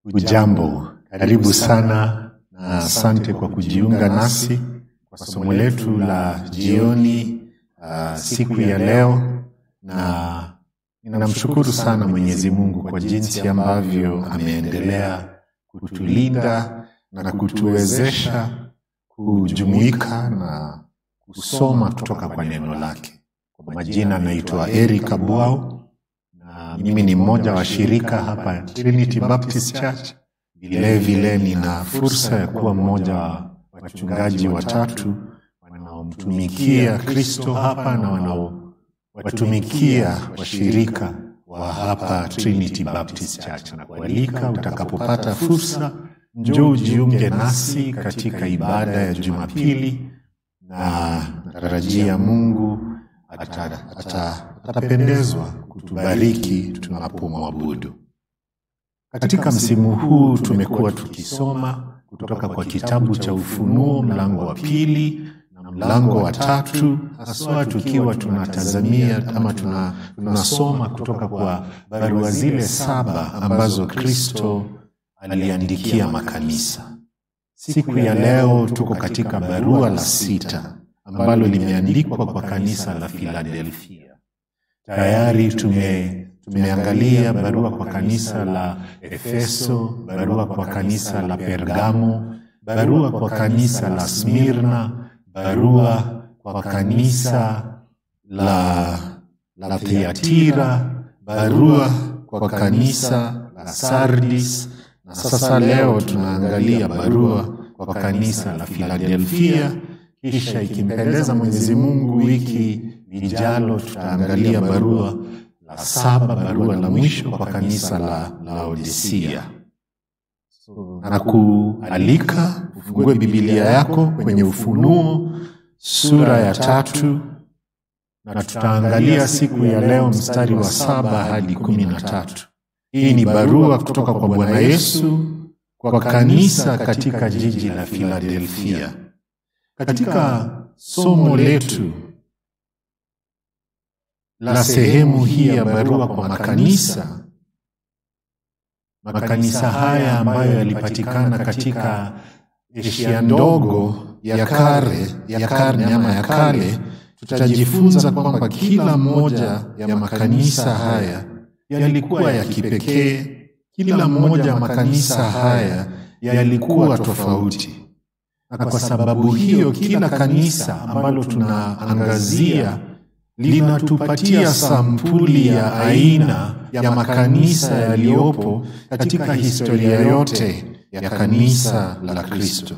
Ujambo, karibu sana na asante kwa kujiunga nasi kwa somo letu la jioni uh, siku ya leo, na ninamshukuru sana Mwenyezi Mungu kwa jinsi ambavyo ameendelea kutulinda na kutuwezesha kujumuika na kusoma kutoka kwa neno lake. Kwa majina naitwa Eric Abwao na mimi ni mmoja wa shirika hapa Trinity Baptist Church. Vile vile nina fursa ya kuwa mmoja wa wachungaji watatu wanaomtumikia Kristo hapa na wanaowatumikia washirika wa hapa Trinity Baptist Church, na kualika utakapopata fursa, njoo ujiunge nasi katika ibada ya Jumapili, na natarajia Mungu ata- ata- atapendezwa kutubariki tunapomwabudu. Katika msimu huu tumekuwa tukisoma kutoka kwa kitabu cha Ufunuo mlango wa pili na mlango wa tatu, haswa tukiwa tunatazamia ama tuna, tunasoma kutoka kwa barua zile saba ambazo Kristo aliandikia makanisa. Siku ya leo tuko katika barua la sita ambalo limeandikwa kwa kanisa la Filadelfia. Tayari tume tumeangalia barua kwa kanisa la Efeso, barua kwa kanisa la Pergamo, barua kwa kanisa la Smirna, barua kwa kanisa la, la Thiatira, barua kwa kanisa la Sardis, na sasa leo tunaangalia barua kwa kanisa la Filadelfia. Kisha ikimpendeza Mwenyezi Mungu, wiki lijalo tutaangalia barua la saba, barua la mwisho kwa kanisa la Laodisia. Na kualika ufungue Biblia yako kwenye Ufunuo sura ya tatu, na tutaangalia siku ya leo mstari wa saba hadi kumi na tatu. Hii ni barua kutoka kwa Bwana Yesu kwa kanisa katika jiji la Filadelfia. Katika somo letu la sehemu hii ya barua kwa makanisa, makanisa haya ambayo yalipatikana katika Asia ndogo ya kale ya karne ama ya kale, tutajifunza kwamba kila moja ya makanisa haya yalikuwa ya kipekee. Kila moja ya makanisa haya yalikuwa tofauti na kwa sababu hiyo kila kanisa ambalo tunaangazia linatupatia sampuli ya aina ya makanisa yaliyopo katika historia yote ya kanisa la Kristo.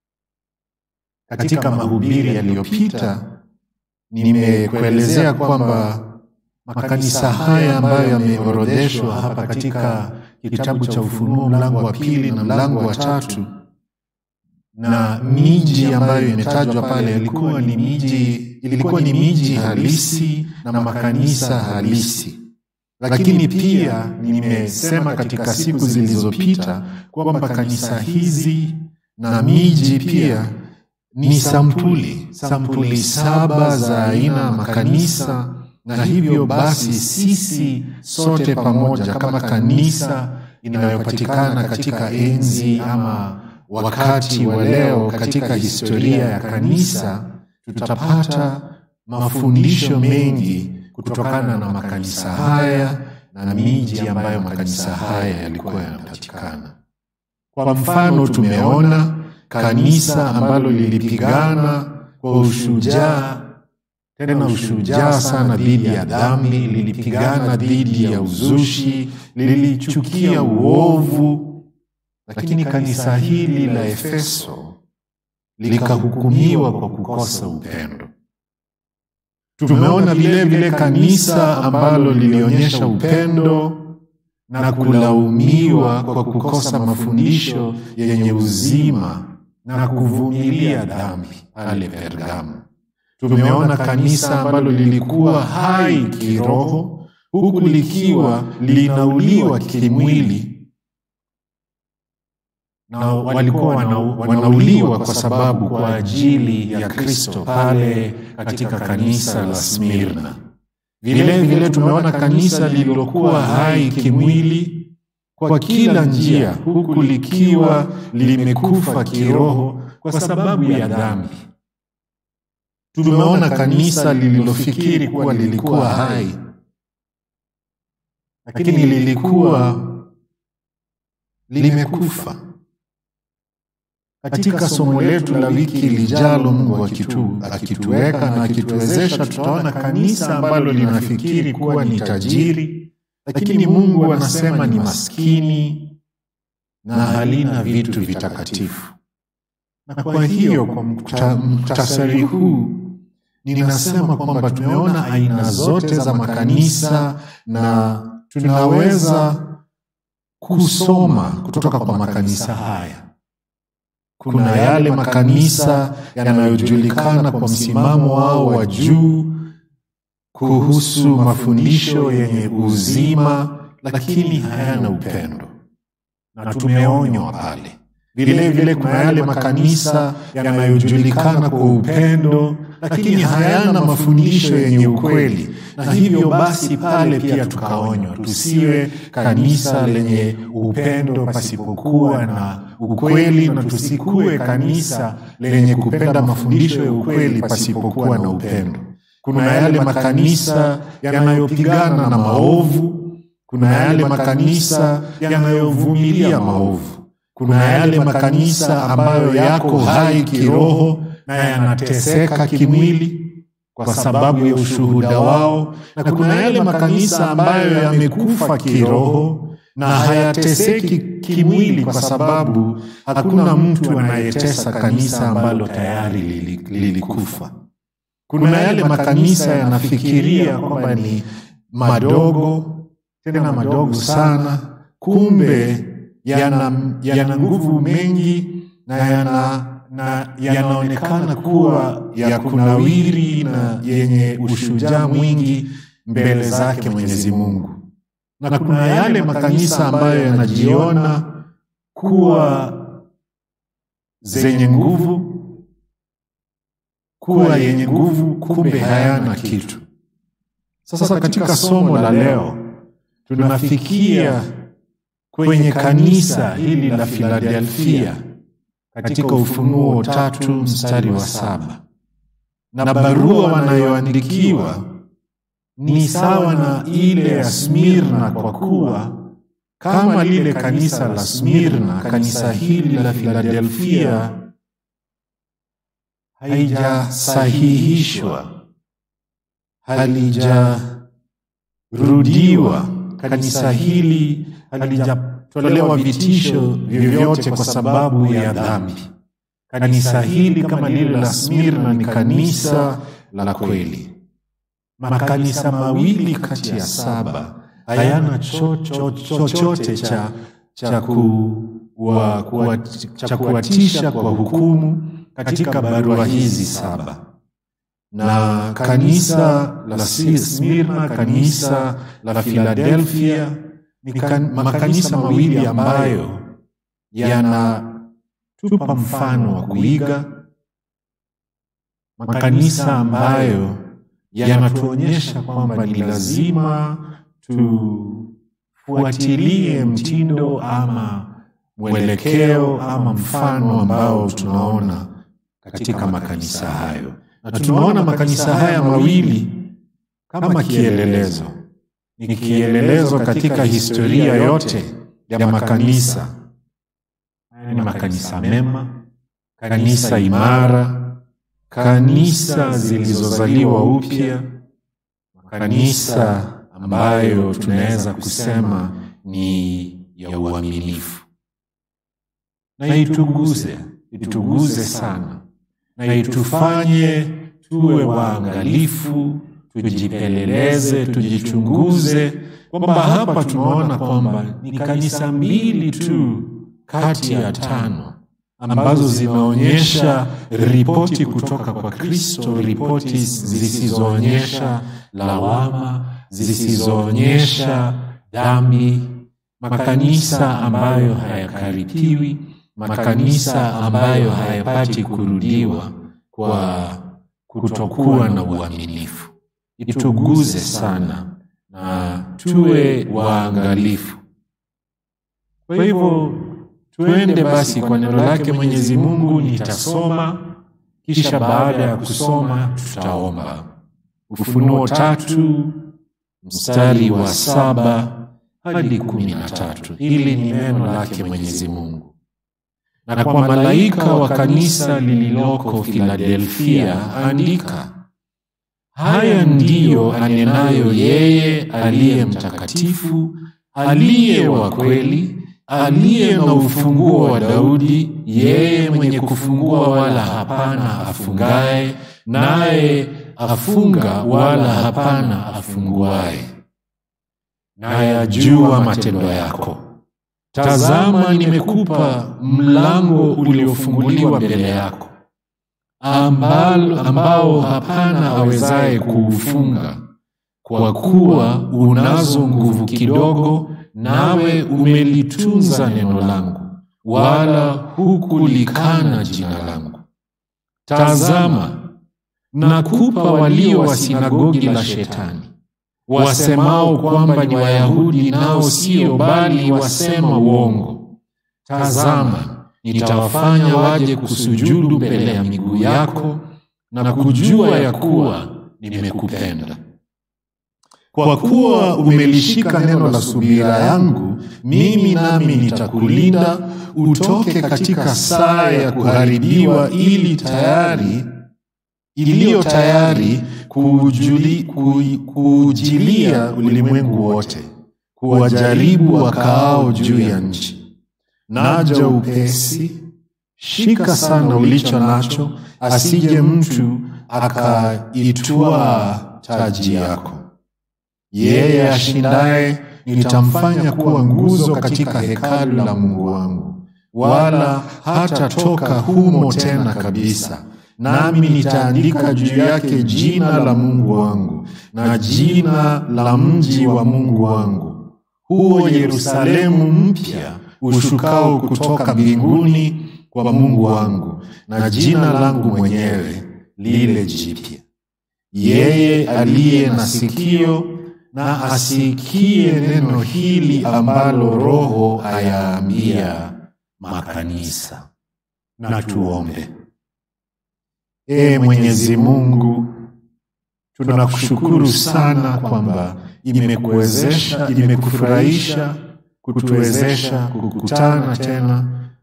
Katika mahubiri yaliyopita nimekuelezea kwamba makanisa haya ambayo yameorodheshwa hapa katika kitabu cha Ufunuo mlango wa pili na mlango wa tatu na miji ambayo imetajwa pale ilikuwa ni miji ilikuwa ni miji halisi na makanisa halisi, lakini pia nimesema katika siku zilizopita kwamba kanisa hizi na miji pia ni sampuli sampuli saba za aina ya makanisa, na hivyo basi sisi sote pamoja kama kanisa inayopatikana katika enzi ama wakati wa leo katika historia ya kanisa tutapata mafundisho mengi kutokana na makanisa haya na miji ambayo makanisa haya yalikuwa yanapatikana. Kwa mfano, tumeona kanisa ambalo lilipigana kwa ushujaa, tena ushujaa sana dhidi ya dhambi, lilipigana dhidi ya uzushi, lilichukia uovu lakini kanisa hili la Efeso likahukumiwa kwa kukosa upendo. Tumeona vile vile kanisa ambalo lilionyesha upendo na kulaumiwa kwa kukosa mafundisho yenye uzima na kuvumilia dhambi pale Pergamo. Tumeona kanisa ambalo lilikuwa hai kiroho huku likiwa linauliwa kimwili na walikuwa wana, wanauliwa kwa sababu kwa ajili ya Kristo pale katika kanisa la Smirna. Vile vile tumeona kanisa lililokuwa hai kimwili kwa kila njia, huku likiwa limekufa kiroho kwa sababu ya dhambi. Tumeona kanisa lililofikiri kuwa lilikuwa hai, lakini lilikuwa limekufa. Katika somo letu la wiki lijalo, Mungu akitu, akituweka na akituwezesha, tutaona kanisa ambalo linafikiri kuwa ni tajiri, lakini Mungu anasema ni maskini na halina vitu vitakatifu. Na kwa hiyo kwa muktasari huu ninasema kwamba tumeona aina zote za makanisa na tunaweza kusoma kutoka kwa makanisa haya. Kuna yale makanisa yanayojulikana kwa msimamo wao wa juu kuhusu mafundisho yenye uzima, lakini hayana upendo, na tumeonywa pale. Vile vile kuna yale makanisa yanayojulikana kwa upendo, lakini hayana mafundisho yenye ukweli, na hivyo basi pale pia tukaonywa tusiwe kanisa lenye upendo pasipokuwa na ukweli, na tusikuwe kanisa lenye kupenda mafundisho ya ukweli pasipokuwa na upendo. Kuna yale makanisa yanayopigana na maovu, kuna yale makanisa yanayovumilia maovu, kuna yale makanisa ambayo yako hai kiroho na yanateseka kimwili kwa sababu ya ushuhuda wao, na kuna yale makanisa ambayo yamekufa kiroho na hayateseki kimwili kwa sababu hakuna mtu anayetesa kanisa ambalo tayari lilikufa. Kuna yale makanisa yanafikiria kwamba ni madogo, tena madogo sana, kumbe yana, yana nguvu mengi na yana na yanaonekana kuwa ya kunawiri na yenye ushujaa mwingi mbele zake Mwenyezi Mungu, na kuna yale makanisa ambayo yanajiona kuwa zenye nguvu, kuwa yenye nguvu, kumbe hayana kitu. Sasa katika somo la leo tunafikia kwenye kanisa hili la Filadelfia katika Ufunuo tatu mstari wa saba na barua wanayoandikiwa ni sawa na ile ya Smirna, kwa kuwa kama lile kanisa la Smirna, kanisa hili la Filadelfia haijasahihishwa, halijarudiwa, kanisa hili halijatolewa vitisho vyovyote kwa sababu ya dhambi. Kanisa hili kama lile la Smirna ni kanisa la kweli. Makanisa mawili kati ya saba hayana chochote cha cha kuwatisha kwa hukumu katika barua hizi saba, na kanisa la Smirna, kanisa la Filadelfia ni makanisa mawili ambayo yanatupa mfano wa kuiga, makanisa ambayo yanatuonyesha kwamba ni lazima tufuatilie mtindo ama mwelekeo ama mfano ambao tunaona katika makanisa hayo, na tunaona makanisa haya mawili kama kielelezo ni kielelezo katika historia yote ya makanisa. Haya ni makanisa mema, kanisa imara, kanisa zilizozaliwa upya, kanisa ambayo tunaweza kusema ni ya uaminifu. Na ituguze, ituguze sana, na itufanye tuwe waangalifu tujipeleleze, tujichunguze, kwamba hapa tunaona kwamba ni kanisa mbili tu kati ya tano ambazo zimeonyesha ripoti kutoka kwa Kristo, ripoti zisizoonyesha lawama, zisizoonyesha dhambi, makanisa ambayo hayakaripiwi, makanisa ambayo hayapati kurudiwa kwa kutokuwa na uaminifu. Ituguze sana na tuwe waangalifu. Kwa hivyo tuende basi kwa neno lake Mwenyezi Mungu, nitasoma kisha baada ya kusoma tutaomba. Ufunuo tatu mstari wa saba hadi kumi na tatu. Hili ni neno lake Mwenyezi Mungu. Na kwa malaika wa kanisa lililoko Filadelfia andika, haya ndiyo anenayo yeye aliye mtakatifu, aliye wa kweli, aliye na ufunguo wa Daudi, yeye mwenye kufungua wala hapana afungaye, naye afunga wala hapana afunguaye. Nayajua matendo yako. Tazama, nimekupa mlango uliofunguliwa mbele yako, ambao, ambao hapana awezaye kuufunga. Kwa kuwa unazo nguvu kidogo, nawe umelitunza neno langu, wala hukulikana jina langu. Tazama, nakupa walio wa sinagogi la Shetani, wasemao kwamba ni Wayahudi, nao sio, bali wasema uongo. Tazama, nitawafanya waje kusujudu mbele ya miguu yako, na kujua ya kuwa nimekupenda. Kwa kuwa umelishika neno la subira yangu, mimi nami nitakulinda utoke katika saa ya kuharibiwa, ili tayari iliyo tayari kuujuli- kui- kuujilia ulimwengu wote, kuwajaribu wakaao juu ya nchi. Naja upesi, shika sana ulicho nacho, asije mtu akaitwaa taji yako. Yeye ashindaye nitamfanya kuwa nguzo katika hekalu la Mungu wangu, wala hatatoka humo tena kabisa. Nami nitaandika juu yake jina la Mungu wangu na jina la mji wa Mungu wangu, huo Yerusalemu mpya ushukao kutoka mbinguni kwa Mungu wangu, na jina langu mwenyewe lile jipya. Yeye aliye na sikio na asikie neno hili ambalo Roho ayaambia makanisa. Na tuombe. Ee Mwenyezi Mungu, tunakushukuru sana kwamba imekuwezesha, imekufurahisha kutuwezesha kukutana tena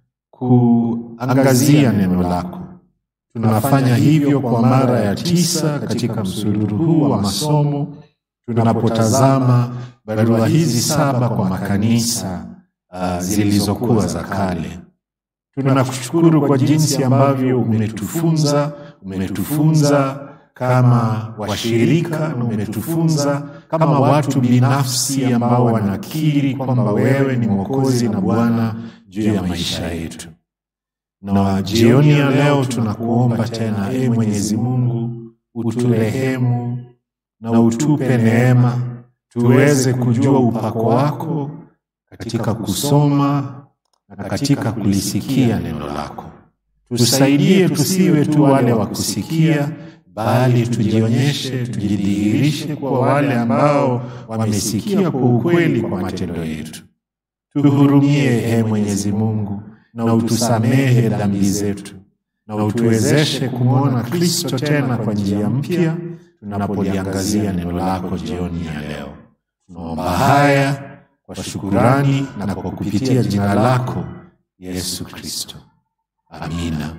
kuangazia neno lako. Tunafanya hivyo kwa mara ya tisa katika msururu huu wa masomo tunapotazama barua hizi saba kwa makanisa uh, zilizokuwa za kale. Tunakushukuru kwa jinsi ambavyo umetufunza, umetufunza kama washirika na umetufunza kama watu binafsi ambao wanakiri kwamba wewe ni Mwokozi na Bwana juu ya maisha yetu. Na jioni ya leo tunakuomba tena, e Mwenyezi Mungu, uturehemu na utupe neema tuweze kujua upako wako katika kusoma na katika kulisikia neno lako. Tusaidie tusiwe tu wale wa kusikia, bali tujionyeshe, tujidhihirishe kwa wale ambao wamesikia kwa ukweli kwa matendo yetu. Tuhurumie, e Mwenyezi Mungu, na utusamehe dhambi zetu, na utuwezeshe kumwona Kristo tena kwa njia mpya tunapoliangazia neno lako jioni ya leo. Tunaomba haya kwa shukurani na kwa kupitia jina lako Yesu Kristo, amina.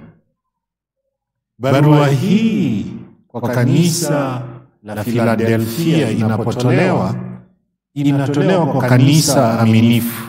Barua hii kwa kanisa la Filadelfia inapotolewa, inatolewa kwa kanisa aminifu.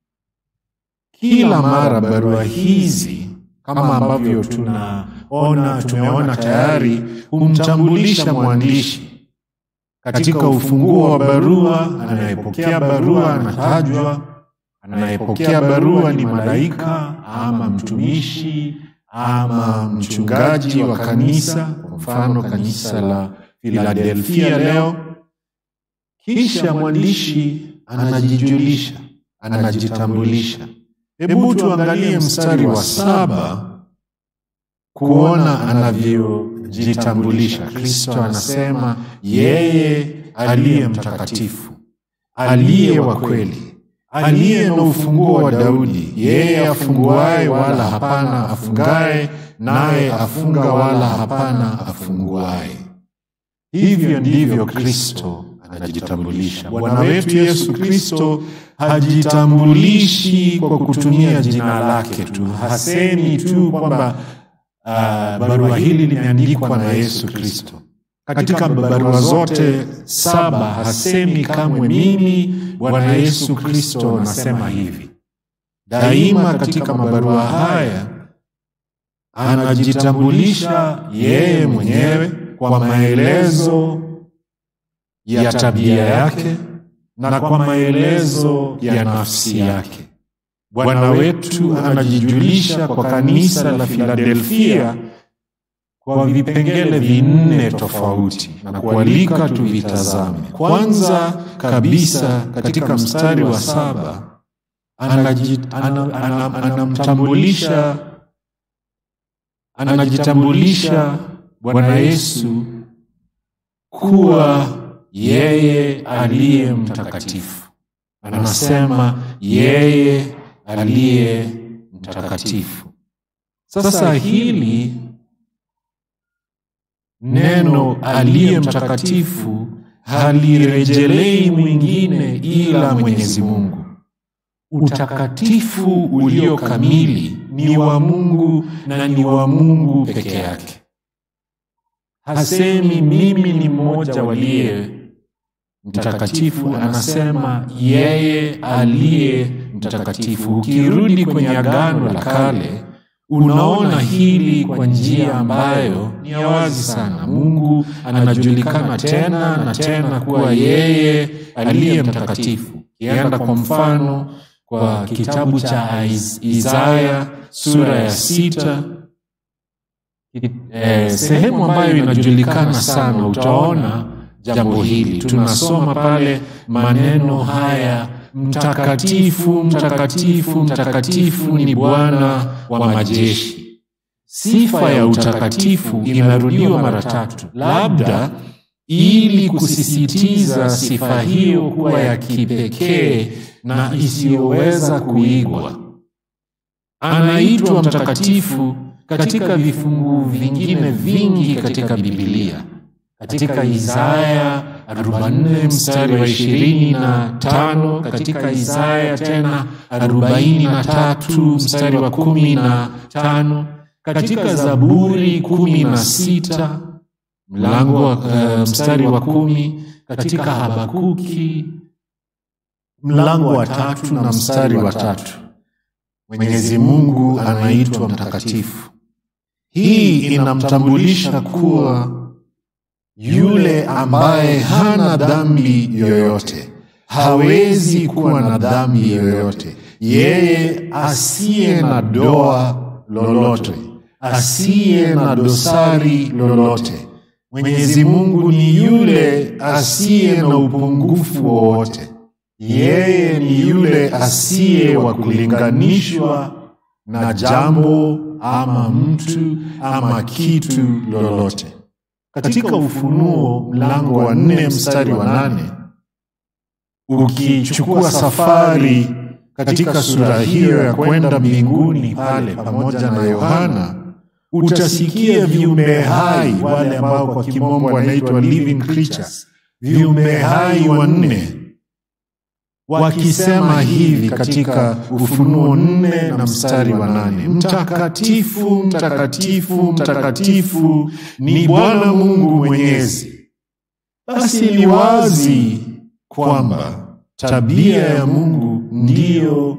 Kila mara barua hizi kama ambavyo tunaona tumeona tayari humtambulisha mwandishi katika ufunguo wa barua. Anayepokea barua anatajwa, anayepokea barua ni malaika ama mtumishi ama mchungaji wa kanisa, kwa mfano kanisa la Filadelfia leo. Kisha mwandishi anajijulisha, anajitambulisha. Hebu tuangalie mstari wa saba kuona anavyojitambulisha. Kristo anasema yeye aliye mtakatifu, aliye wa kweli, aliye na ufunguo wa Daudi, yeye afunguaye wala hapana afungaye, naye afunga wala hapana afunguaye. Hivyo ndivyo Kristo anajitambulisha. Bwana wetu Yesu Kristo hajitambulishi kwa kutumia jina lake tu, hasemi tu kwamba uh, barua hili limeandikwa na Yesu Kristo. Katika barua zote saba hasemi kamwe mimi Bwana Yesu Kristo anasema hivi. Daima katika mabarua haya anajitambulisha yeye mwenyewe kwa maelezo ya tabia yake na kwa maelezo ya nafsi yake. Bwana wetu anajijulisha kwa kanisa la Filadelfia kwa vipengele vinne tofauti na kualika tuvitazame. Kwanza kabisa, katika mstari wa saba anamtambulisha anajitambulisha Bwana Yesu kuwa yeye aliye mtakatifu. Anasema yeye aliye mtakatifu. Sasa hili neno aliye mtakatifu halirejelei mwingine ila Mwenyezi Mungu. Utakatifu ulio kamili ni wa Mungu na ni wa Mungu peke yake. Hasemi mimi ni mmoja waliye mtakatifu, anasema yeye aliye mtakatifu. Ukirudi kwenye Agano la Kale unaona hili kwa njia ambayo ni ya wazi sana. Mungu anajulikana tena na tena kuwa yeye aliye mtakatifu. Kienda kwa mfano kwa kitabu cha Isaya sura ya sita eh, sehemu ambayo inajulikana sana, utaona jambo hili. Tunasoma pale maneno haya Mtakatifu, mtakatifu, mtakatifu ni Bwana wa majeshi. Sifa ya utakatifu imerudiwa mara tatu, labda ili kusisitiza sifa hiyo kuwa ya kipekee na isiyoweza kuigwa. Anaitwa mtakatifu katika vifungu vingine vingi katika Biblia, katika Isaya 44 mstari wa ishirini na tano katika Isaya tena arobaini na tatu mstari wa kumi na tano katika Zaburi kumi na sita mlango wa uh, mstari wa kumi katika Habakuki mlango wa tatu na mstari wa tatu Mwenyezi Mungu anaitwa mtakatifu. Hii inamtambulisha kuwa yule ambaye hana dhambi yoyote, hawezi kuwa na dhambi yoyote, yeye asiye na doa lolote, asiye na dosari lolote. Mwenyezi Mungu ni yule asiye na upungufu wowote, yeye ni yule asiye wa kulinganishwa na jambo ama mtu ama kitu lolote. Katika Ufunuo mlango wa nne mstari wa nane ukichukua safari katika sura hiyo ya kwenda mbinguni pale pamoja na Yohana, utasikia viumbe hai wale ambao kwa kimombo wanaitwa living creatures, viumbe hai wanne wakisema hivi katika Ufunuo nne na mstari wa nane mtakatifu, mtakatifu, mtakatifu ni Bwana Mungu Mwenyezi. Basi ni wazi kwamba tabia ya Mungu ndiyo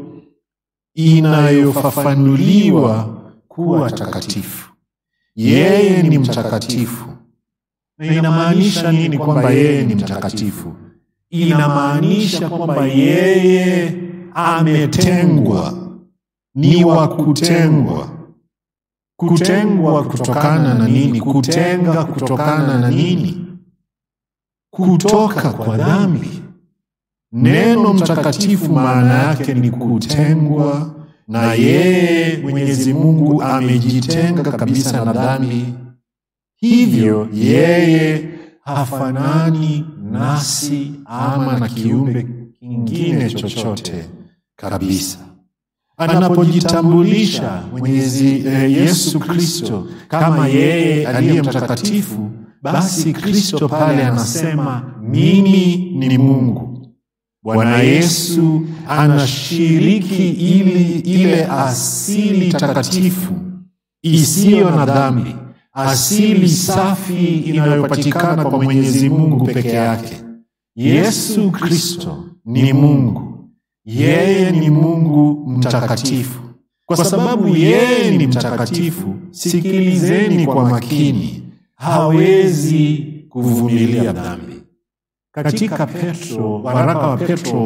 inayofafanuliwa kuwa takatifu. Yeye ni mtakatifu. Na inamaanisha nini kwamba yeye ni mtakatifu? Inamaanisha kwamba yeye ametengwa, ni wa kutengwa. Kutengwa kutokana na nini? Kutenga kutokana na nini? Kutoka kwa dhambi. Neno mtakatifu maana yake ni kutengwa, na yeye Mwenyezi Mungu amejitenga kabisa na dhambi, hivyo yeye hafanani nasi ama na kiumbe kingine chochote, kabisa anapojitambulisha mwenyezi eh, yesu kristo kama yeye aliye mtakatifu basi kristo pale anasema mimi ni mungu bwana yesu anashiriki ili ile asili takatifu isiyo na dhambi asili safi inayopatikana kwa mwenyezi mungu peke yake yesu kristo ni mungu yeye ni mungu mtakatifu kwa sababu yeye ni mtakatifu sikilizeni kwa makini hawezi kuvumilia dhambi katika petro waraka wa petro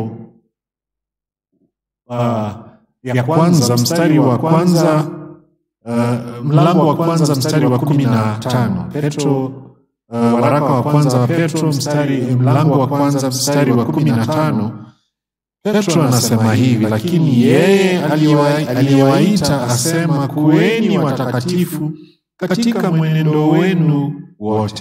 uh, ya kwanza mstari wa kwanza uh, mlango wa kwanza mstari wa kumi na tano petro uh, waraka wa kwanza wa petro mstari mlango wa kwanza mstari wa kumi na tano petro anasema hivi lakini yeye aliwa- aliyewaita asema kuweni watakatifu katika mwenendo wenu wote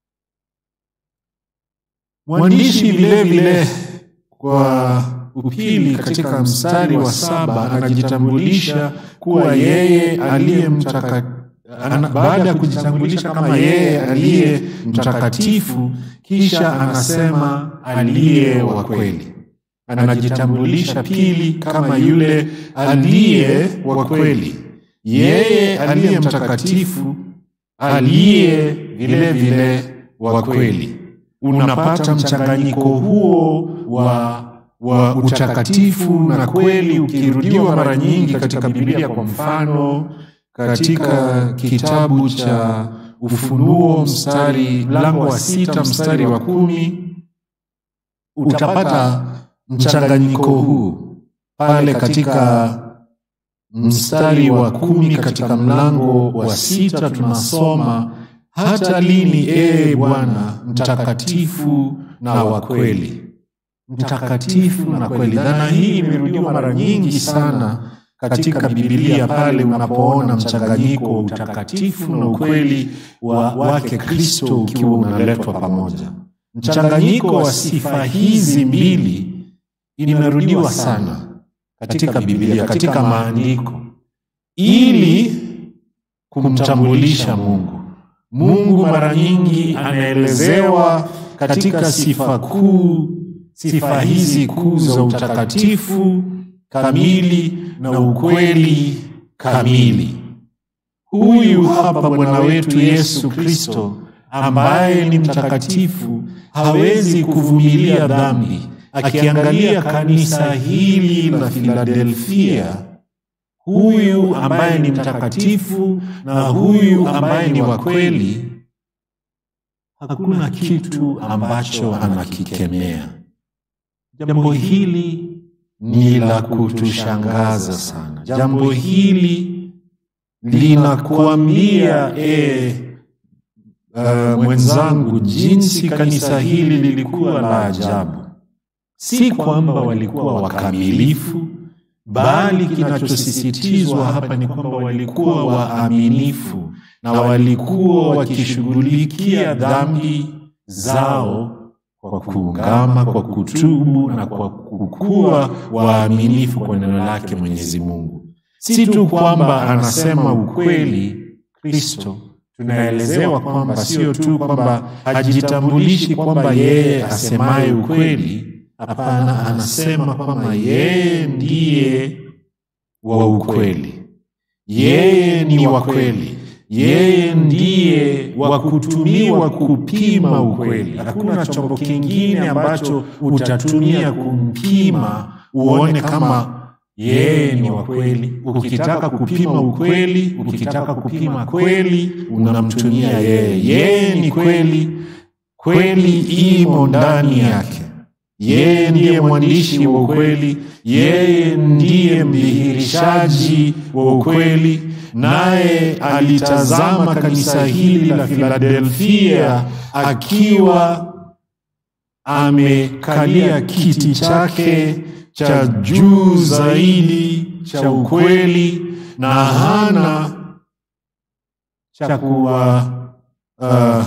mwandishi vile vile kwa upili katika mstari wa saba anajitambulisha kuwa yeye aliye mtaka ana, baada ya kujitambulisha kama yeye aliye mtakatifu kisha anasema aliye wa kweli anajitambulisha pili kama yule aliye wa kweli yeye aliye mtakatifu aliye vile vile wa kweli unapata mchanganyiko huo wa wa utakatifu na kweli ukirudiwa mara nyingi katika biblia kwa mfano katika kitabu cha ufunuo mstari mlango wa sita mstari wa kumi utapata mchanganyiko huu pale katika mstari wa kumi katika mlango wa sita tunasoma hata lini ee bwana mtakatifu na wa kweli mtakatifu na kweli dhana hii imerudiwa mara nyingi sana katika bibilia pale unapoona mchanganyiko wa utakatifu na ukweli wa, wake kristo ukiwa unaletwa pamoja mchanganyiko wa sifa hizi mbili imerudiwa sana katika bibilia katika maandiko ili kumtambulisha mungu mungu mara nyingi anaelezewa katika sifa kuu sifa hizi kuu za utakatifu kamili na ukweli kamili huyu hapa bwana wetu yesu kristo ambaye ni mtakatifu hawezi kuvumilia dhambi akiangalia kanisa hili la filadelfia huyu ambaye ni mtakatifu na huyu ambaye ni wa kweli hakuna kitu ambacho anakikemea jambo hili ni la kutushangaza sana jambo hili linakuambia e, uh, mwenzangu jinsi kanisa hili lilikuwa la ajabu si kwamba walikuwa wakamilifu bali kinachosisitizwa hapa ni kwamba walikuwa waaminifu na walikuwa wakishughulikia dhambi zao kwa kuungama kwa kutubu na kwa kukuwa waaminifu kwa neno lake mwenyezi mungu si tu kwamba anasema ukweli kristo tunaelezewa kwamba sio tu kwamba hajitambulishi kwamba yeye asemaye ukweli hapana anasema kwamba yeye ndiye wa ukweli yeye ni wa kweli yeye ndiye wa kutumiwa kupima ukweli hakuna chombo kingine ambacho utatumia kumpima uone kama yeye ni wa kweli ukitaka kupima ukweli ukitaka kupima kweli unamtumia yeye yeye ni kweli kweli imo ndani yake yeye ndiye mwandishi wa ukweli yeye ndiye mdhihirishaji wa ukweli naye alitazama kanisa hili la filadelfia akiwa amekalia kiti chake cha juu zaidi cha ukweli na hana cha kuwa uh,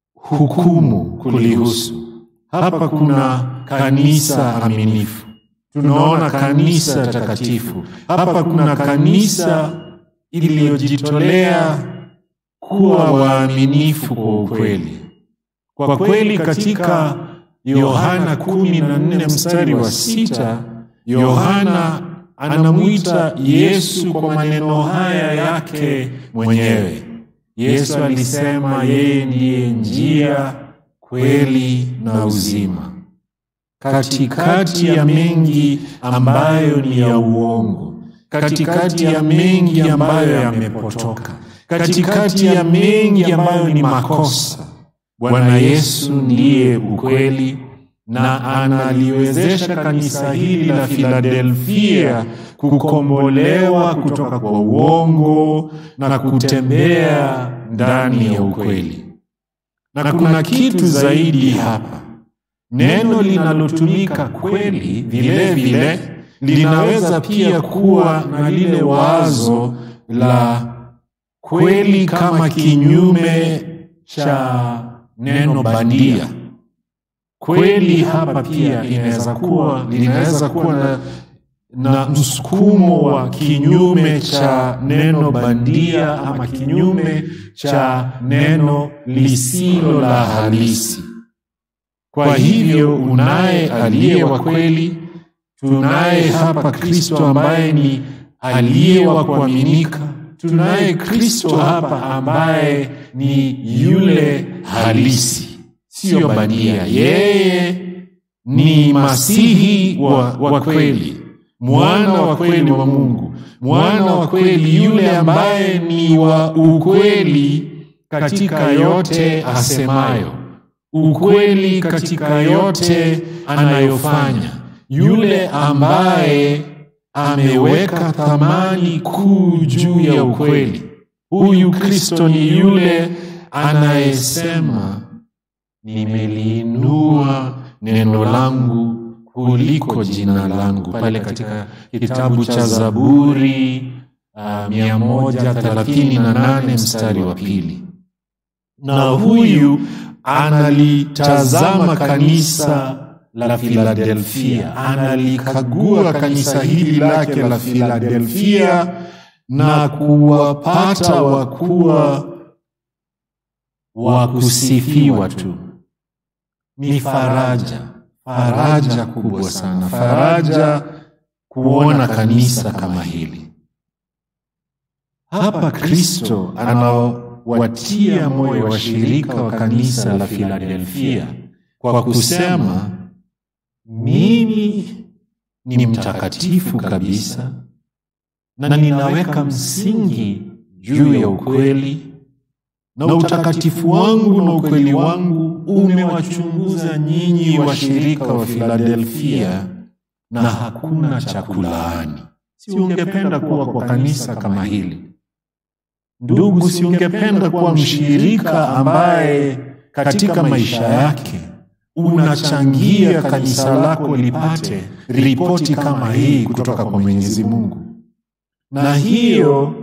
hukumu kulihusu hapa kuna kanisa aminifu tunaona kanisa takatifu. Hapa kuna kanisa iliyojitolea kuwa waaminifu kwa ukweli. Kwa kweli katika Yohana kumi na nne mstari wa sita Yohana anamwita Yesu kwa maneno haya yake mwenyewe. Yesu alisema yeye ndiye njia, kweli na uzima. Katikati ya mengi ambayo ni ya uongo, katikati ya mengi ambayo yamepotoka, katikati ya mengi ambayo ni makosa, Bwana Yesu ndiye ukweli na analiwezesha kanisa hili la Filadelfia kukombolewa kutoka kwa uongo na kutembea ndani ya ukweli. Na kuna kitu zaidi hapa. Neno linalotumika kweli vile vile linaweza pia kuwa na lile wazo la kweli kama kinyume cha neno bandia. Kweli hapa pia inaweza kuwa linaweza kuwa na, na msukumo wa kinyume cha neno bandia ama kinyume cha neno lisilo la halisi. Kwa hivyo unaye aliye wa kweli, tunaye hapa Kristo ambaye ni aliye wa kuaminika, tunaye Kristo hapa ambaye ni yule halisi, siyo bandia. Yeye ni Masihi wa, wa kweli, mwana wa kweli wa Mungu, mwana wa kweli, yule ambaye ni wa ukweli katika yote asemayo ukweli katika yote anayofanya, yule ambaye ameweka thamani kuu juu ya ukweli. Huyu Kristo ni yule anayesema, nimeliinua neno langu kuliko jina langu, pale katika kitabu cha Zaburi uh, mia moja thelathini na nane mstari wa pili. Na huyu analitazama kanisa la Filadelfia, analikagua kanisa hili lake la Filadelfia na kuwapata wakuwa wa kusifiwa tu. Ni faraja, faraja kubwa sana, faraja kuona kanisa kama hili. Hapa Kristo anawatia moyo washirika wa kanisa la Filadelfia kwa kusema, mimi ni mtakatifu kabisa na ninaweka msingi juu ya ukweli, na utakatifu wangu na ukweli wangu umewachunguza nyinyi washirika wa Filadelfia, na hakuna cha kulaani. Si ungependa kuwa kwa kanisa kama hili? Ndugu, si ungependa kuwa mshirika ambaye katika maisha yake unachangia kanisa lako lipate ripoti kama hii kutoka kwa Mwenyezi Mungu? Na hiyo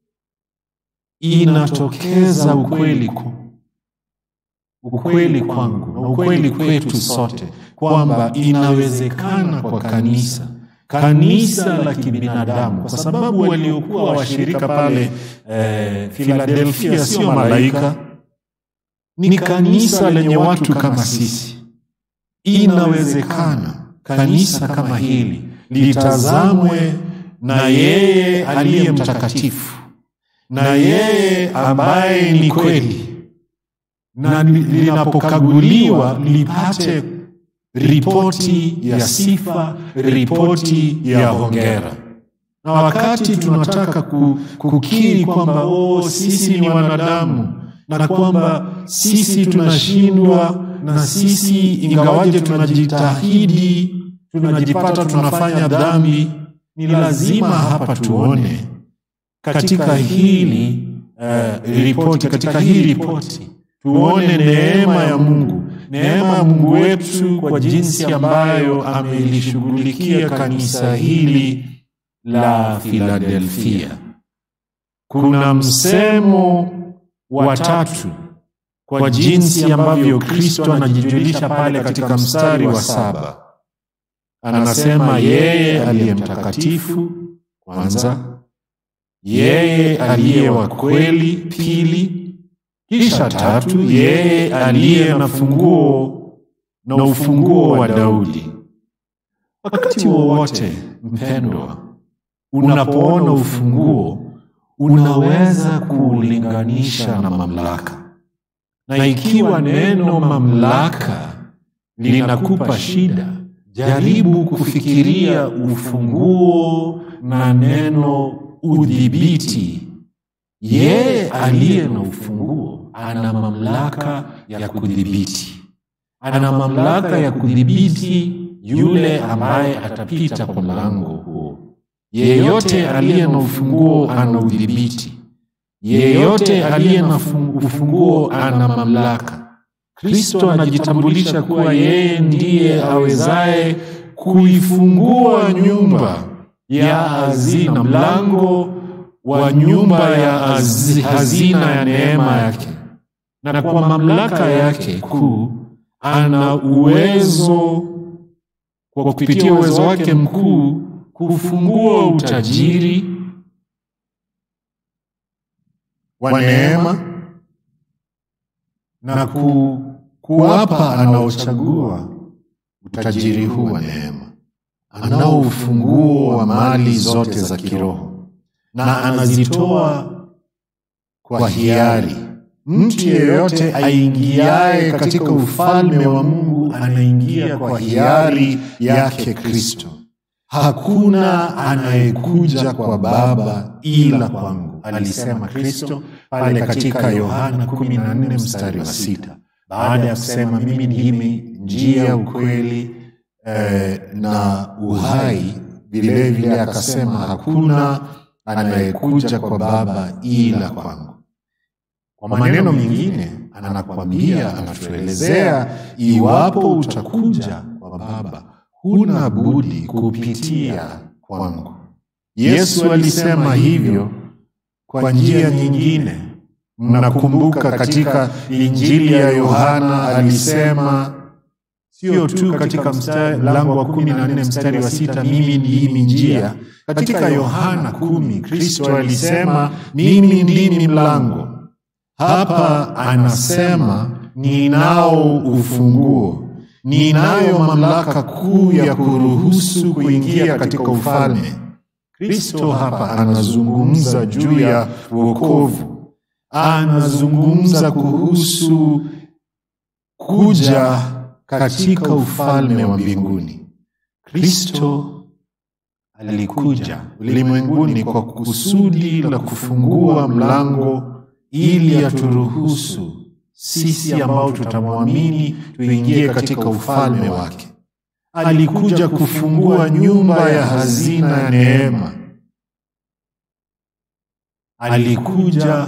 inatokeza ukweli ku, ukweli kwangu na ukweli kwetu sote kwamba inawezekana kwa kanisa kanisa la kibinadamu, kwa sababu waliokuwa washirika pale eh, Filadelfia sio malaika, ni kanisa lenye watu kama sisi. Inawezekana kanisa kama hili litazamwe na yeye aliye mtakatifu na yeye ambaye ni kweli, na linapokaguliwa lipate ripoti ya sifa, ripoti ya hongera. Na wakati tunataka kukiri kwamba oh, sisi ni wanadamu na kwamba sisi tunashindwa na sisi ingawaje tunajitahidi, tunajipata tunafanya dhambi, ni lazima hapa tuone katika hili uh, ripoti katika hii ripoti tuone neema ya Mungu, neema ya Mungu wetu kwa jinsi ambayo amelishughulikia kanisa hili la Filadelfia. Kuna msemo wa tatu kwa jinsi ambavyo Kristo anajijulisha pale katika mstari wa saba. anasema yeye aliye mtakatifu kwanza, yeye aliye wa kweli pili, kisha tatu, yeye aliye na funguo na ufunguo wa Daudi. Wakati wowote mpendwa, unapoona ufunguo unaweza kuulinganisha na mamlaka, na ikiwa neno mamlaka linakupa shida, jaribu kufikiria ufunguo na neno udhibiti. Yeye aliye na ufunguo ana mamlaka ya kudhibiti, ana mamlaka ya kudhibiti yule ambaye atapita kwa mlango huo. Yeyote aliye na ufunguo ana udhibiti, yeyote aliye na ufunguo ana mamlaka. Kristo anajitambulisha kuwa yeye ndiye awezaye kuifungua nyumba ya hazina, mlango wa nyumba ya hazina ya neema yake, na kwa mamlaka yake kuu ana uwezo, kwa kupitia uwezo wake mkuu kufungua utajiri wa neema na ku, kuwapa anaochagua utajiri huu wa neema. Anao ufunguo wa mali zote za kiroho na anazitoa kwa hiari. Mtu yeyote aingiaye katika ufalme wa Mungu anaingia kwa hiari yake Kristo. Hakuna anayekuja kwa Baba ila kwangu, alisema Kristo pale katika Yohana 14 mstari wa sita, baada ya kusema mimi ndimi njia, ukweli eh, na uhai. Vilevile akasema hakuna anayekuja kwa Baba ila kwangu. Kwa maneno mengine, anakwambia, anatuelezea, iwapo utakuja kwa Baba huna budi kupitia kwangu. Yesu alisema hivyo kwa njia nyingine. Mnakumbuka katika Injili ya Yohana alisema sio tu katika mlango wa kumi na nne mstari wa sita mimi ndimi njia. Katika Yohana kumi Kristo alisema mimi ndimi mlango. Hapa anasema ninao ufunguo ninayo mamlaka kuu ya kuruhusu kuingia katika ufalme. Kristo hapa anazungumza juu ya wokovu, anazungumza kuhusu kuja katika ufalme wa mbinguni. Kristo alikuja ulimwenguni kwa kusudi la kufungua mlango ili aturuhusu sisi ambao tutamwamini tuingie katika ufalme wake. Alikuja kufungua nyumba ya hazina ya neema. Alikuja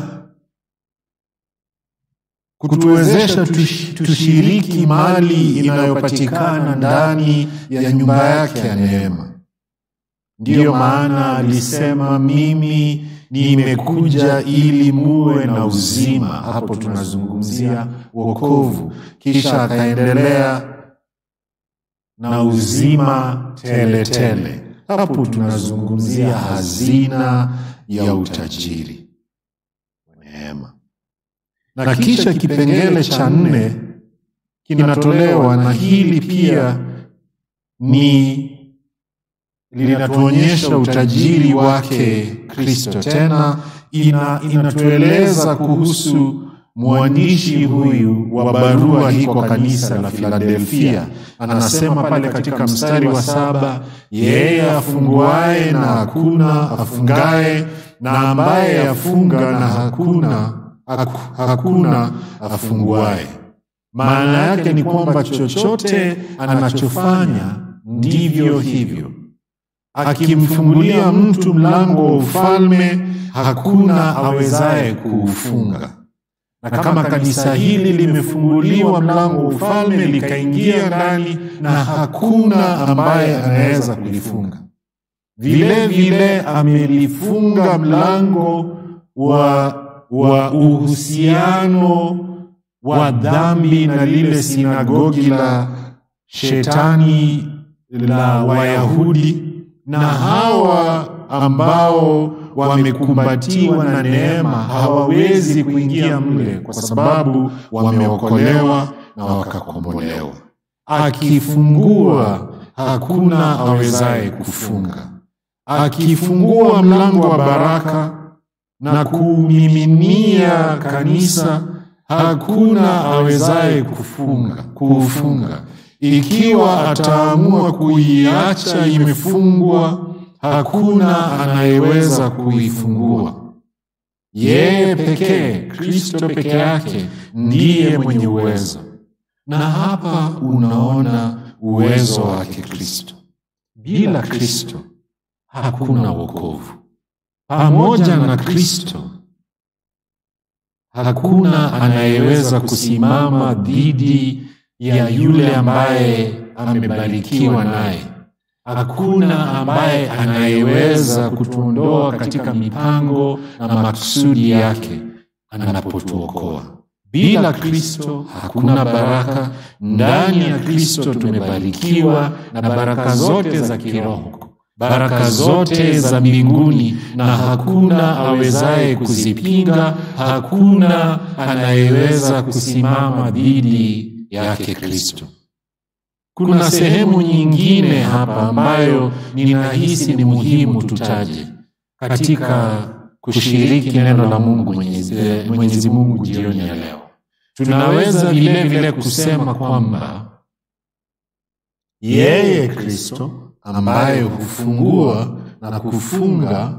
kutuwezesha tushiriki mali inayopatikana ndani ya nyumba yake ya neema. Ndiyo maana alisema mimi nimekuja ili muwe na uzima. Hapo tunazungumzia wokovu, kisha akaendelea na uzima tele tele. Hapo tunazungumzia hazina ya utajiri wa neema. Na kisha kipengele cha nne kinatolewa, na hili pia ni linatuonyesha utajiri wake Kristo. Tena ina, inatueleza kuhusu mwandishi huyu wa barua hii kwa kanisa la Filadelfia. Anasema pale katika mstari wa saba, yeye afunguaye na hakuna afungaye, na ambaye afunga na hakuna hakuna afunguaye. Maana yake ni kwamba chochote anachofanya ndivyo hivyo akimfungulia mtu mlango wa ufalme hakuna awezaye kuufunga. Na kama kanisa hili limefunguliwa mlango wa ufalme likaingia ndani, na hakuna ambaye anaweza kulifunga. Vile vile amelifunga mlango wa, wa uhusiano wa dhambi na lile sinagogi la shetani la Wayahudi na hawa ambao wamekumbatiwa na neema hawawezi kuingia mle kwa sababu wameokolewa na wakakombolewa. Akifungua hakuna awezaye kufunga. Akifungua mlango wa baraka na kumiminia kanisa, hakuna awezaye kufunga kuufunga. Ikiwa ataamua kuiacha imefungwa, hakuna anayeweza kuifungua. Yeye pekee, Kristo peke yake ndiye mwenye uwezo, na hapa unaona uwezo wake Kristo. Bila Kristo hakuna wokovu. Pamoja na Kristo hakuna anayeweza kusimama dhidi ya yule ambaye amebarikiwa naye. Hakuna ambaye anayeweza kutuondoa katika mipango na makusudi yake anapotuokoa. Bila Kristo hakuna baraka. Ndani ya Kristo tumebarikiwa na baraka zote za kiroho, baraka zote za mbinguni, na hakuna awezaye kuzipinga. Hakuna anayeweza kusimama dhidi yake Kristo. Kuna sehemu nyingine hapa ambayo ninahisi ni muhimu tutaje katika kushiriki neno la Mungu Mwenyezi, Mwenyezi Mungu jioni ya leo. Tunaweza vile vile kusema kwamba yeye Kristo ambaye hufungua na kufunga,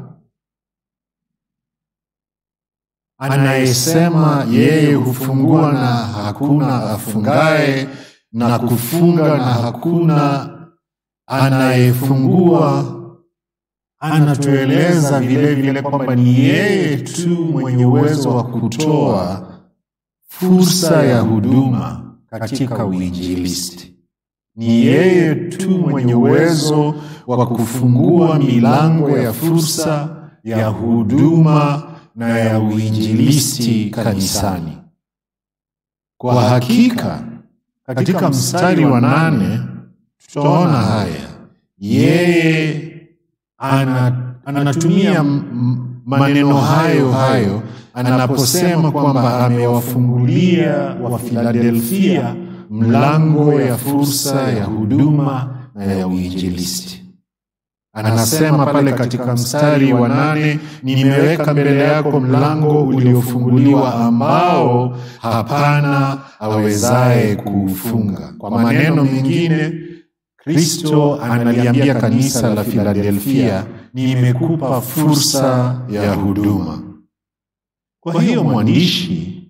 anayesema yeye hufungua na hakuna afungaye na kufunga na hakuna anayefungua, anatueleza vile vile kwamba ni yeye tu mwenye uwezo wa kutoa fursa ya huduma katika uinjilisti. Ni yeye tu mwenye uwezo wa kufungua milango ya fursa ya huduma na ya uinjilisti kanisani. Kwa hakika katika mstari wa nane tutaona haya. Yeye ana, anatumia maneno hayo hayo anaposema kwamba amewafungulia wa Filadelfia mlango ya fursa ya huduma na ya uinjilisti. Anasema pale katika mstari wa nane, nimeweka mbele yako mlango uliofunguliwa ambao hapana awezaye kuufunga. Kwa maneno mengine, Kristo analiambia kanisa la Filadelfia, nimekupa fursa ya huduma. Kwa hiyo mwandishi,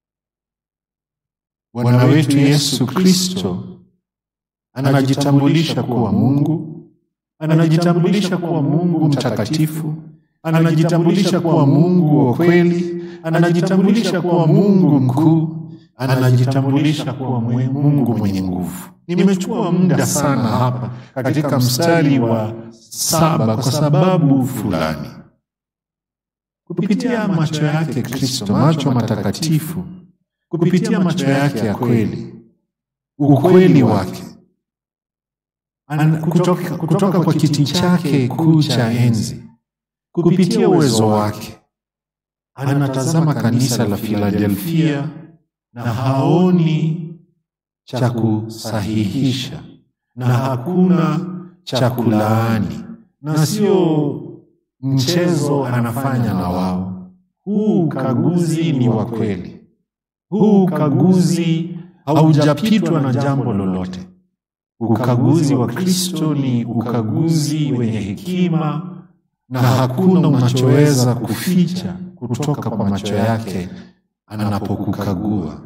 Bwana wetu Yesu Kristo anajitambulisha kuwa Mungu anajitambulisha kuwa Mungu mtakatifu, anajitambulisha kuwa Mungu wa kweli, anajitambulisha kuwa Mungu mkuu, anajitambulisha kuwa Mungu mwenye nguvu. Nimechukua muda sana hapa katika mstari wa saba kwa sababu fulani. Kupitia macho yake Kristo, macho matakatifu, kupitia macho yake ya kweli, ukweli wake An, kutoka, kutoka kwa kiti chake kuu cha enzi, kupitia uwezo wake anatazama kanisa la Filadelfia na haoni cha kusahihisha na hakuna cha kulaani, na sio mchezo anafanya na wao. Huu ukaguzi ni wa kweli, huu ukaguzi haujapitwa na jambo lolote. Ukaguzi wa Kristo ni ukaguzi wenye hekima, na hakuna unachoweza kuficha kutoka kwa macho yake anapokukagua.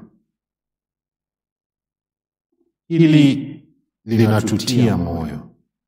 Hili linatutia moyo,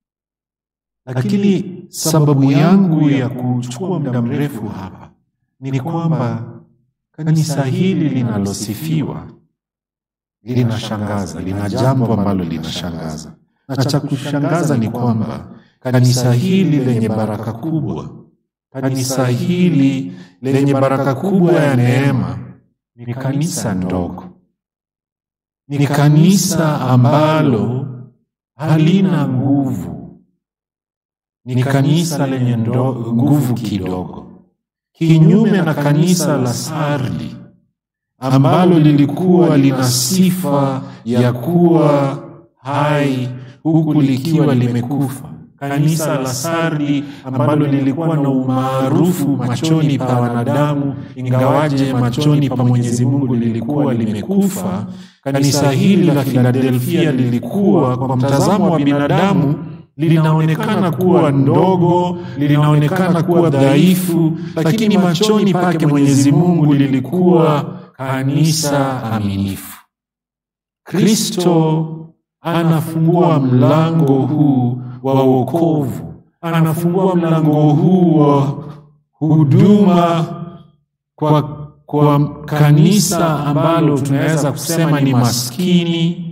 lakini sababu yangu ya kuchukua muda mrefu hapa ni kwamba kanisa hili linalosifiwa linashangaza, lina jambo ambalo linashangaza, na cha kushangaza ni kwamba kanisa hili lenye baraka kubwa, kanisa hili lenye baraka kubwa ya neema, ni kanisa ndogo, ni kanisa ambalo halina nguvu, ni kanisa lenye ndo- nguvu kidogo, kinyume na kanisa la Sardi ambalo lilikuwa lina sifa ya kuwa hai huku likiwa limekufa. Kanisa la Sardi ambalo lilikuwa na umaarufu machoni pa wanadamu, ingawaje machoni pa Mwenyezi Mungu lilikuwa limekufa. Kanisa hili la Filadelfia lilikuwa kwa mtazamo wa binadamu linaonekana kuwa ndogo, linaonekana kuwa dhaifu, lakini machoni pake Mwenyezi Mungu lilikuwa kanisa aminifu. Kristo anafungua mlango huu wa wokovu, anafungua mlango huu wa huduma kwa, kwa kanisa ambalo tunaweza kusema ni maskini,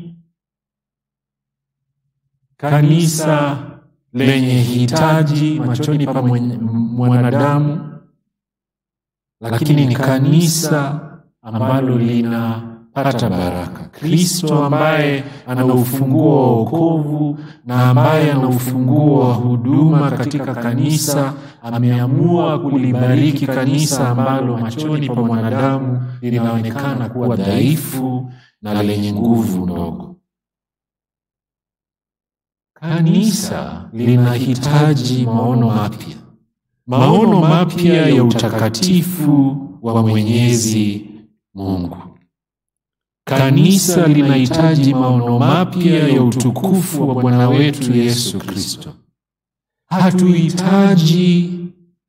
kanisa lenye hitaji machoni pa mwenye- mwanadamu, lakini ni kanisa ambalo linapata baraka. Kristo ambaye ana ufunguo wa wokovu na ambaye ana ufunguo wa huduma katika kanisa, ameamua kulibariki kanisa ambalo machoni pa mwanadamu linaonekana kuwa dhaifu na lenye nguvu ndogo. Kanisa linahitaji maono mapya, maono mapya ya utakatifu wa Mwenyezi Mungu. Kanisa linahitaji maono mapya ya utukufu wa Bwana wetu Yesu Kristo. Hatuhitaji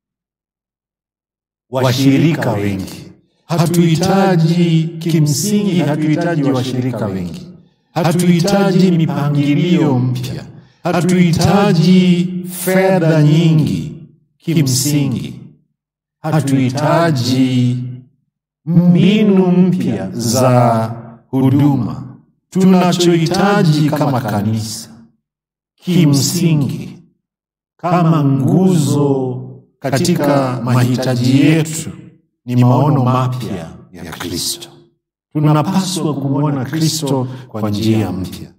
washirika wengi, hatuhitaji kimsingi, hatuhitaji washirika wengi, hatuhitaji mipangilio mpya, hatuhitaji fedha nyingi kimsingi, hatuhitaji mbinu mpya za huduma. Tunachohitaji kama kanisa kimsingi, kama nguzo katika mahitaji yetu, ni maono mapya ya Kristo. Tunapaswa kumwona Kristo kwa njia mpya.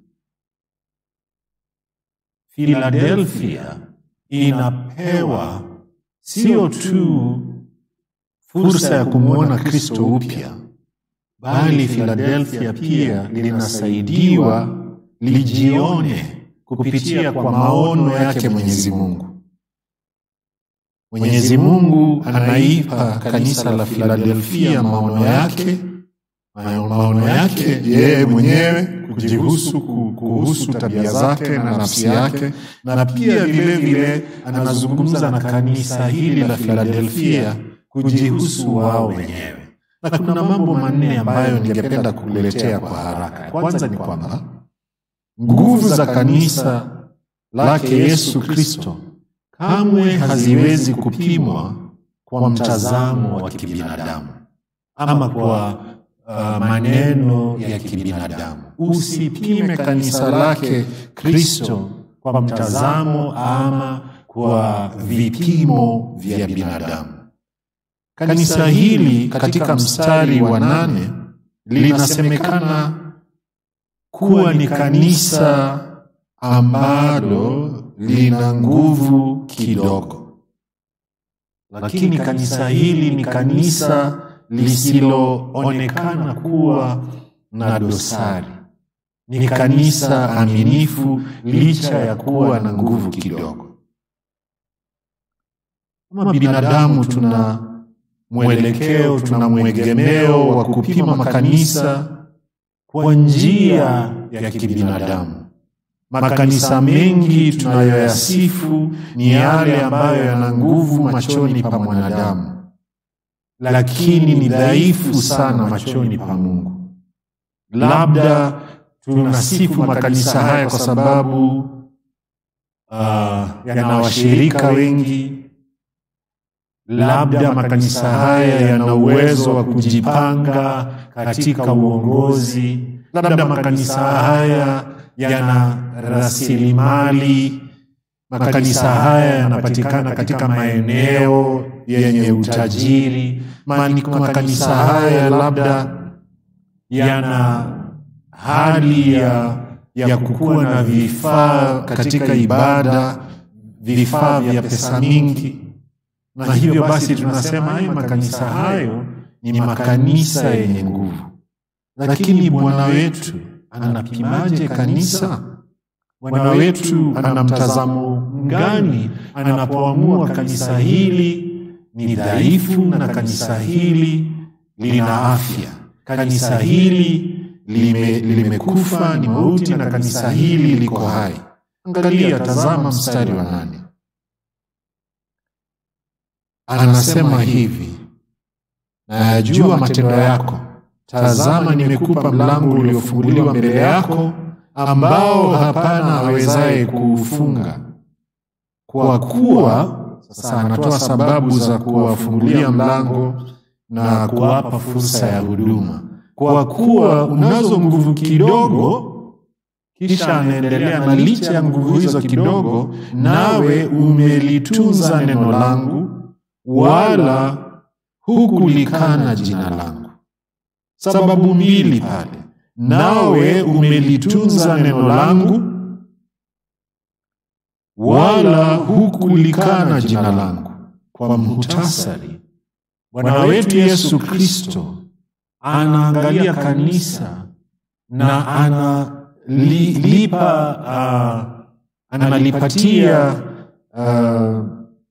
Philadelphia inapewa sio tu fursa ya kumwona Kristo upya, bali Philadelphia pia linasaidiwa lijione kupitia kwa maono yake Mwenyezi Mungu. Mwenyezi Mungu anaipa kanisa la Philadelphia maono yake, maono yake yeye mwenyewe kujihusu ku- kuhusu tabia zake na nafsi yake, na pia vile vile anazungumza na kanisa hili la Philadelphia kujihusu wao wenyewe. Na kuna mambo manne ambayo ningependa kuletea kwa haraka. Kwanza ni kwamba nguvu za kanisa lake Yesu Kristo kamwe haziwezi kupimwa kwa mtazamo wa kibinadamu ama kwa uh, maneno ya kibinadamu. Usipime kanisa lake Kristo kwa mtazamo ama kwa vipimo vya binadamu. Kanisa hili katika mstari wa nane linasemekana kuwa ni kanisa ambalo lina nguvu kidogo, lakini kanisa hili ni kanisa lisiloonekana kuwa na dosari. Ni kanisa aminifu licha ya kuwa na nguvu kidogo. Kama binadamu tuna mwelekeo, tuna mwegemeo wa kupima makanisa kwa njia ya kibinadamu. Makanisa mengi tunayoyasifu ni yale ambayo yana nguvu machoni pa mwanadamu, lakini ni dhaifu sana machoni pa Mungu. Labda tunasifu makanisa haya kwa sababu uh, yana washirika wengi, labda makanisa haya yana uwezo wa kujipanga katika uongozi, labda makanisa haya yana rasilimali, makanisa haya yanapatikana katika maeneo yenye utajiri, Mani- makanisa haya labda yana hali ya ya kukuwa na vifaa katika ibada, vifaa vya pesa mingi, na hivyo basi tunasema hayo makanisa hayo ni makanisa yenye nguvu. Lakini Bwana wetu anapimaje kanisa? Bwana wetu ana mtazamo gani anapoamua kanisa hili ni dhaifu na kanisa hili lina afya, kanisa hili lime, limekufa ni mauti na kanisa hili liko hai? Angalia, tazama mstari wa nane, anasema hivi, nayajua matendo yako, tazama, nimekupa mlango uliofunguliwa mbele yako ambao hapana awezaye kuufunga. Kwa kuwa sasa anatoa sababu za kuwafungulia mlango na kuwapa fursa ya huduma. Kwa kuwa unazo nguvu kidogo, kisha anaendelea na licha ya nguvu hizo kidogo, nawe umelitunza neno langu, wala hukulikana jina langu. Sababu mbili pale nawe umelitunza neno langu, wala hukulikana jina langu. Kwa muhtasari, Bwana wetu Yesu Kristo anaangalia kanisa na analipa, uh, analipatia uh,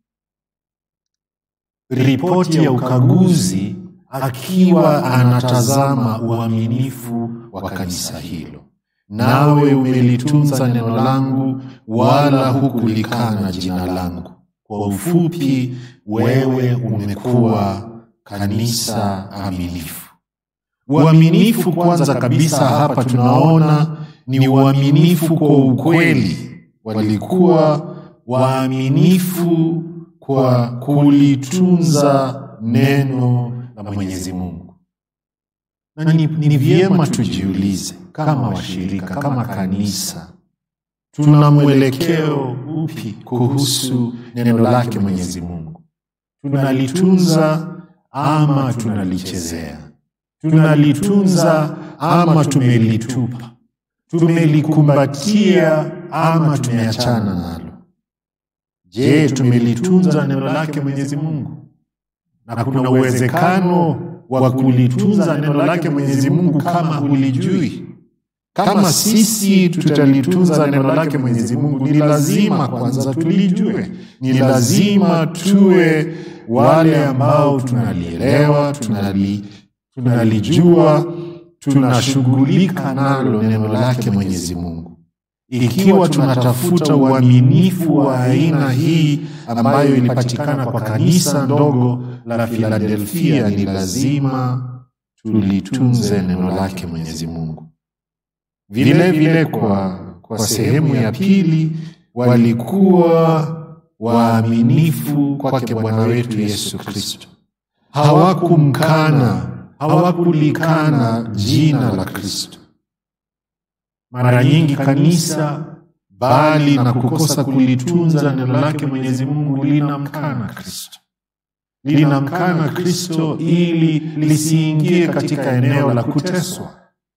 ripoti ya ukaguzi akiwa anatazama uaminifu wa kanisa hilo. Nawe umelitunza neno langu, wala hukulikana jina langu. Kwa ufupi, wewe umekuwa kanisa aminifu. Uaminifu kwanza kabisa hapa tunaona ni uaminifu kwa ukweli. Walikuwa waaminifu kwa kulitunza neno la Mwenyezi Mungu. Na ni, ni vyema tujiulize kama washirika, kama kanisa, tuna mwelekeo upi kuhusu neno lake Mwenyezi Mungu? Tunalitunza ama tunalichezea? Tunalitunza ama tumelitupa? Tumelikumbatia ama tumeachana nalo? Je, tumelitunza neno lake Mwenyezi Mungu? na kuna uwezekano wa kulitunza neno lake Mwenyezi Mungu kama hulijui. Kama sisi tutalitunza neno lake Mwenyezi Mungu, ni lazima kwanza tulijue, ni lazima tuwe wale ambao tunalielewa, tunali, tunalijua, tunashughulika nalo neno lake Mwenyezi Mungu. Ikiwa tunatafuta uaminifu wa aina hii ambayo ilipatikana kwa kanisa ndogo la Filadelfia, ni lazima tulitunze neno lake Mwenyezi Mungu. Vile vile kwa, kwa sehemu ya pili, walikuwa waaminifu kwake Bwana wetu Yesu Kristo. Hawakumkana, hawakulikana jina la Kristo. Mara nyingi kanisa bali na kukosa kulitunza neno lake Mwenyezi Mungu linamkana Kristo, linamkana Kristo ili lisiingie katika eneo la kuteswa,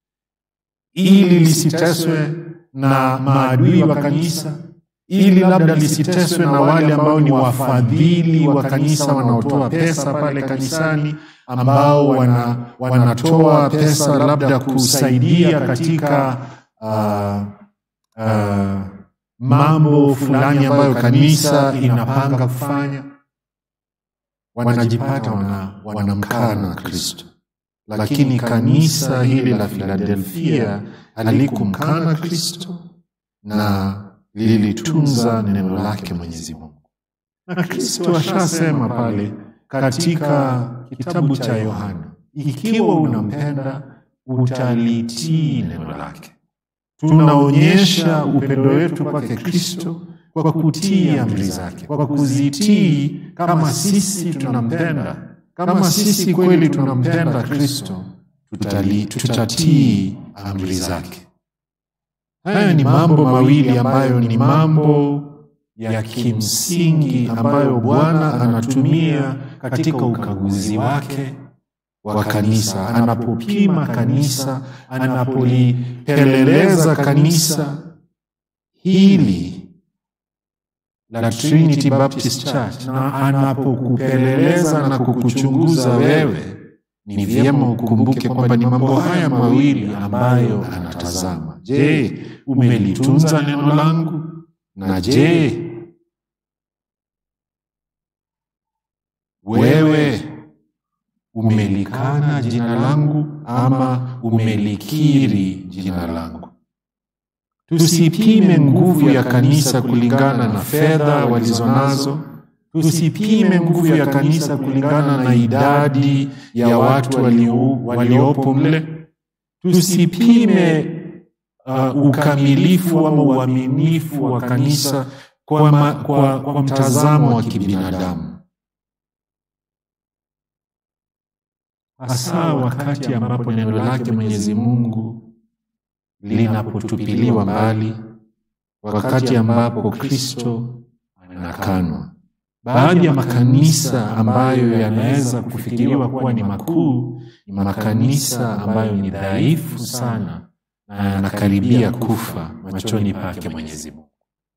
ili lisiteswe na maadui wa kanisa, ili labda lisiteswe na wale ambao ni wafadhili wa kanisa wanaotoa pesa pale kanisani, ambao wana, wanatoa pesa labda kusaidia katika uh, uh, mambo fulani ambayo kanisa inapanga kufanya, wanajipata wana, wanamkana Kristo. Lakini kanisa hili la Filadelfia halikumkana Kristo na lilitunza neno lake Mwenyezi Mungu, na Kristo ashasema pale katika kitabu cha Yohana, ikiwa unampenda utalitii neno lake. Tunaonyesha upendo wetu kwake Kristo kwa kutii amri zake, kwa kuzitii. Kama sisi tunampenda, kama sisi kweli tunampenda Kristo, tutatii amri zake. Haya ni mambo mawili ambayo ni mambo ya kimsingi ambayo Bwana anatumia katika ukaguzi wake wa kanisa, anapopima kanisa, anapolipeleleza kanisa hili la Trinity Baptist Church, na anapokupeleleza na kukuchunguza wewe, ni vyema ukumbuke kwamba ni mambo haya mawili ambayo anatazama. Je, umelitunza neno langu? Na je, wewe umelikana jina langu ama umelikiri jina langu? Tusipime nguvu ya kanisa kulingana na fedha walizonazo. Tusipime nguvu ya kanisa kulingana na idadi ya watu walio, waliopo mle. Tusipime uh, ukamilifu ama uaminifu wa kanisa kwa, ma, kwa, kwa mtazamo wa kibinadamu, hasa wakati ambapo neno lake Mwenyezi Mungu linapotupiliwa mbali, wakati ambapo Kristo anakanwa. Baadhi ya makanisa ambayo yanaweza kufikiriwa kuwa ni makuu ni makanisa ambayo ni dhaifu sana na yanakaribia kufa machoni pake Mwenyezi Mungu.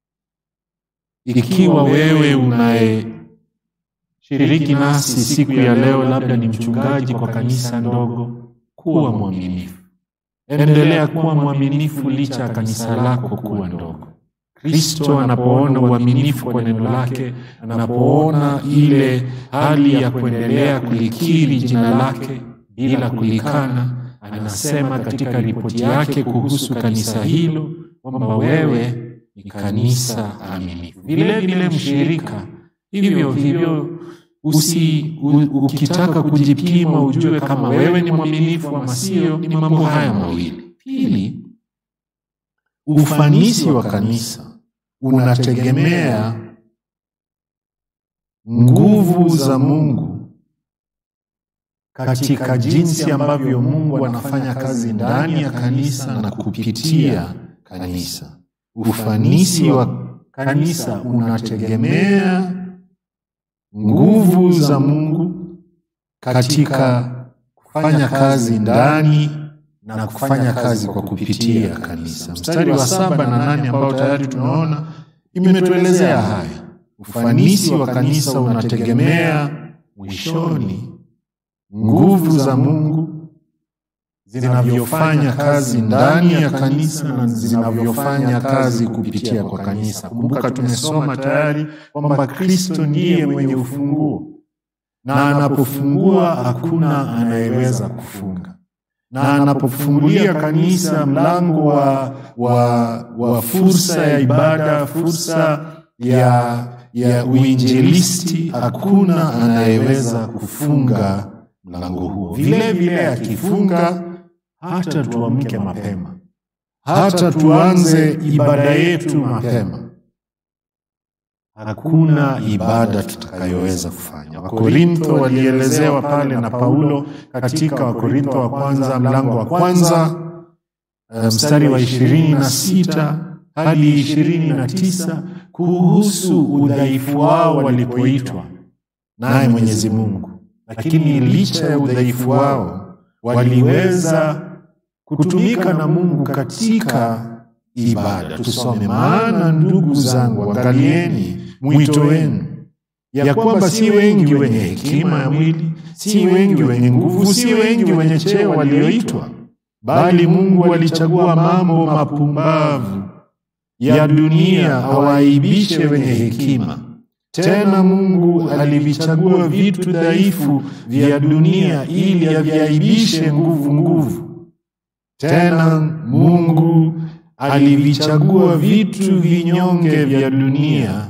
Ikiwa wewe unayeshiriki nasi siku ya leo, labda ni mchungaji kwa kanisa ndogo, kuwa mwaminifu. Endelea kuwa mwaminifu licha ya kanisa lako kuwa ndogo. Kristo anapoona uaminifu kwa neno lake, anapoona ile hali ya kuendelea kulikiri jina lake bila kulikana, anasema katika ripoti yake kuhusu kanisa hilo kwamba wewe ni kanisa aminifu. Vile vile mshirika, hivyo hivyo usi u, ukitaka kujipima ujue kama wewe ni mwaminifu ama sio, ni mambo haya mawili. Pili, ufanisi wa kanisa unategemea nguvu za Mungu katika jinsi ambavyo Mungu anafanya kazi ndani ya kanisa na kupitia kanisa. Ufanisi wa kanisa unategemea nguvu za Mungu katika kufanya kazi ndani na kufanya kazi kwa kupitia kanisa. Mstari wa saba na nane ambao tayari tunaona imetuelezea haya. Ufanisi wa kanisa unategemea mwishoni nguvu za Mungu zinavyofanya kazi ndani ya kanisa na zinavyofanya kazi kupitia kwa kanisa. Kumbuka tumesoma tayari kwamba Kristo ndiye mwenye ufunguo, na anapofungua hakuna anayeweza kufunga na anapofungulia kanisa mlango wa, wa, wa fursa ya ibada, fursa ya, ya uinjilisti, hakuna anayeweza kufunga mlango huo. Vile vile akifunga, hata tuamke mapema, hata tuanze ibada yetu mapema, hakuna ibada tutakayoweza kufanya. Wakorintho walielezewa pale na Paulo katika Wakorintho wa kwanza mlango wa kwanza mstari wa ishirini na sita hadi ishirini na tisa kuhusu udhaifu wao walipoitwa naye Mwenyezi Mungu, lakini licha ya udhaifu wao waliweza kutumika na Mungu katika ibada. Tusome, maana ndugu zangu, angalieni mwito wenu, ya kwamba si wengi wenye hekima ya mwili, si wengi wenye nguvu, si wengi wenye cheo walioitwa, bali Mungu alichagua mambo mapumbavu ya dunia awaaibishe wenye hekima. Tena Mungu alivichagua vitu dhaifu vya dunia ili aviaibishe nguvu nguvu. Tena Mungu alivichagua vitu vinyonge vya dunia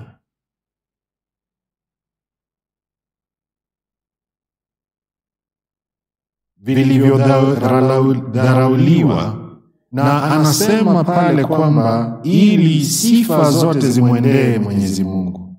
vilivyodharauliwa, na anasema pale kwamba ili sifa zote zimwendee Mwenyezi Mungu.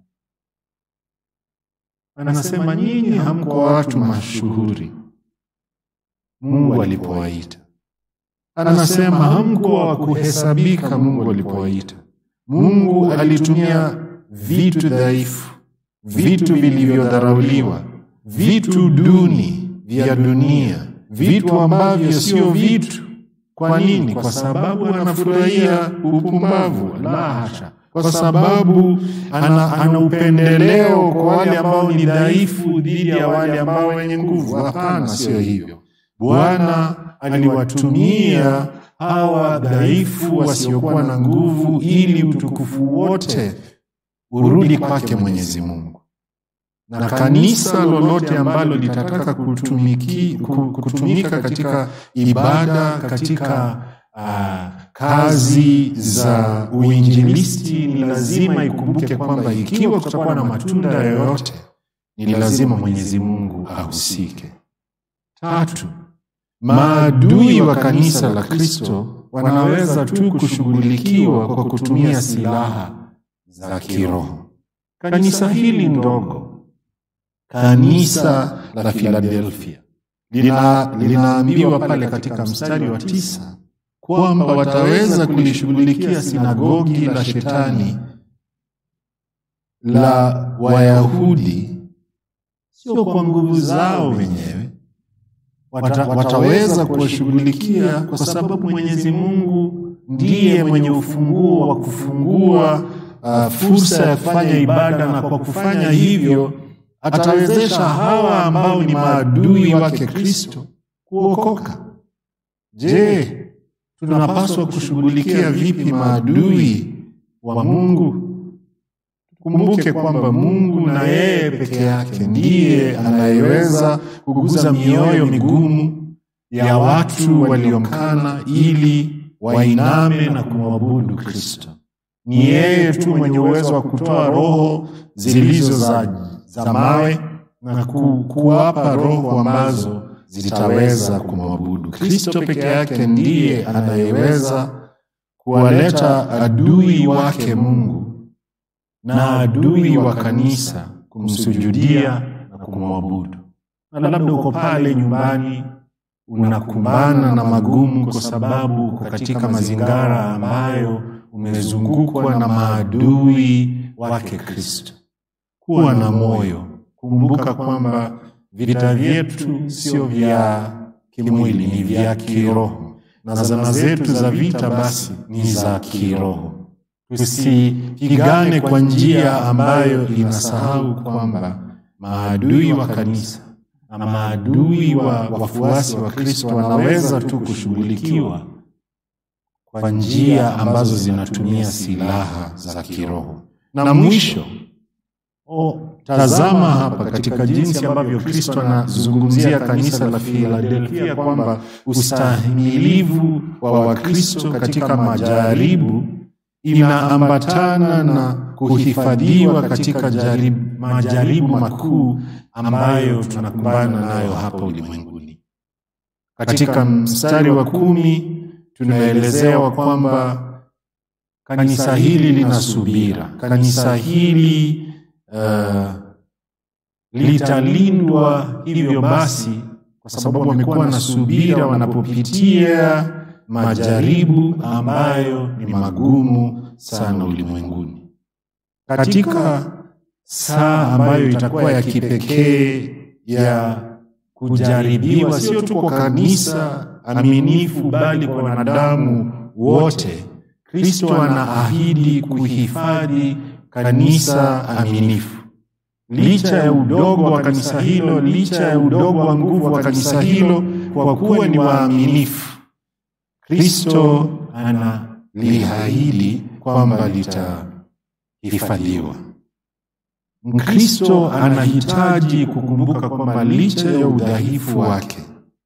Anasema nyinyi hamko watu mashuhuri Mungu alipowaita. Anasema hamko wa kuhesabika Mungu alipowaita. Mungu alitumia vitu dhaifu, vitu vilivyodharauliwa, vitu duni, vya dunia, vitu ambavyo sio vitu. Kwa nini? Kwa sababu anafurahia upumbavu? La hasha, kwa sababu ana, ana upendeleo kwa wale ambao ni dhaifu dhidi ya wale ambao wenye nguvu. Hapana, sio hivyo. Bwana aliwatumia hawa dhaifu wasiokuwa na nguvu ili utukufu wote urudi kwake Mwenyezi Mungu. Na kanisa lolote ambalo litataka kutumiki, kutumika katika ibada, katika uh, kazi za uinjilisti, ni lazima ikumbuke kwamba ikiwa kutakuwa na matunda yoyote, ni lazima Mwenyezi Mungu ahusike. Tatu, maadui wa kanisa la Kristo wanaweza tu kushughulikiwa kwa kutumia silaha za kiroho. Kanisa hili ndogo, kanisa la Philadelphia, lina linaambiwa pale katika mstari wa tisa kwamba wataweza kulishughulikia sinagogi la shetani la Wayahudi sio kwa nguvu zao wenyewe Wata, wataweza kuwashughulikia kwa sababu Mwenyezi Mungu ndiye mwenye ufunguo wa kufungua uh, fursa ya kufanya ibada, na kwa kufanya hivyo atawezesha hawa ambao ni maadui wake Kristo kuokoka. Je, tunapaswa kushughulikia vipi maadui wa Mungu? Kumbuke kwamba Mungu na yeye peke yake ndiye anayeweza kuguza mioyo migumu ya watu waliomkana ili wainame na kumwabudu Kristo. Ni yeye tu mwenye uwezo wa kutoa roho zilizo za, za mawe na ku, kuwapa roho ambazo zitaweza kumwabudu Kristo. Peke yake ndiye anayeweza kuwaleta adui wake Mungu na adui wa kanisa kumsujudia na kumwabudu. Na labda uko pale nyumbani unakumbana na magumu, kwa sababu uko katika mazingara ambayo umezungukwa na maadui wake Kristo. Kuwa na moyo, kumbuka kwamba vita vyetu sio vya kimwili, ni vya kiroho, na zana zetu za vita basi ni za kiroho. Tusipigane kwa njia ambayo inasahau kwamba maadui wa kanisa na maadui wa wafuasi wa Kristo wanaweza tu kushughulikiwa kwa njia ambazo zinatumia silaha za kiroho. Na mwisho, oh, tazama hapa katika jinsi ambavyo Kristo anazungumzia kanisa la Filadelfia kwamba ustahimilivu wa Wakristo katika majaribu inaambatana na kuhifadhiwa katika jaribu, majaribu makuu ambayo tunakumbana nayo hapa ulimwenguni. Katika mstari wa kumi tunaelezewa kwamba kanisa hili lina subira, kanisa hili uh, litalindwa hivyo basi, kwa sababu wamekuwa na subira wanapopitia majaribu ambayo ni magumu sana ulimwenguni. Katika saa ambayo itakuwa ya kipekee ya kujaribiwa, sio tu kwa kanisa aminifu, bali kwa wanadamu wote, Kristo anaahidi kuhifadhi kanisa aminifu. Licha ya udogo wa kanisa hilo, licha ya udogo wa nguvu wa kanisa hilo, kwa kuwa ni waaminifu Kristo analiahidi kwamba litahifadhiwa. Mkristo anahitaji kukumbuka kwamba licha ya udhaifu wake,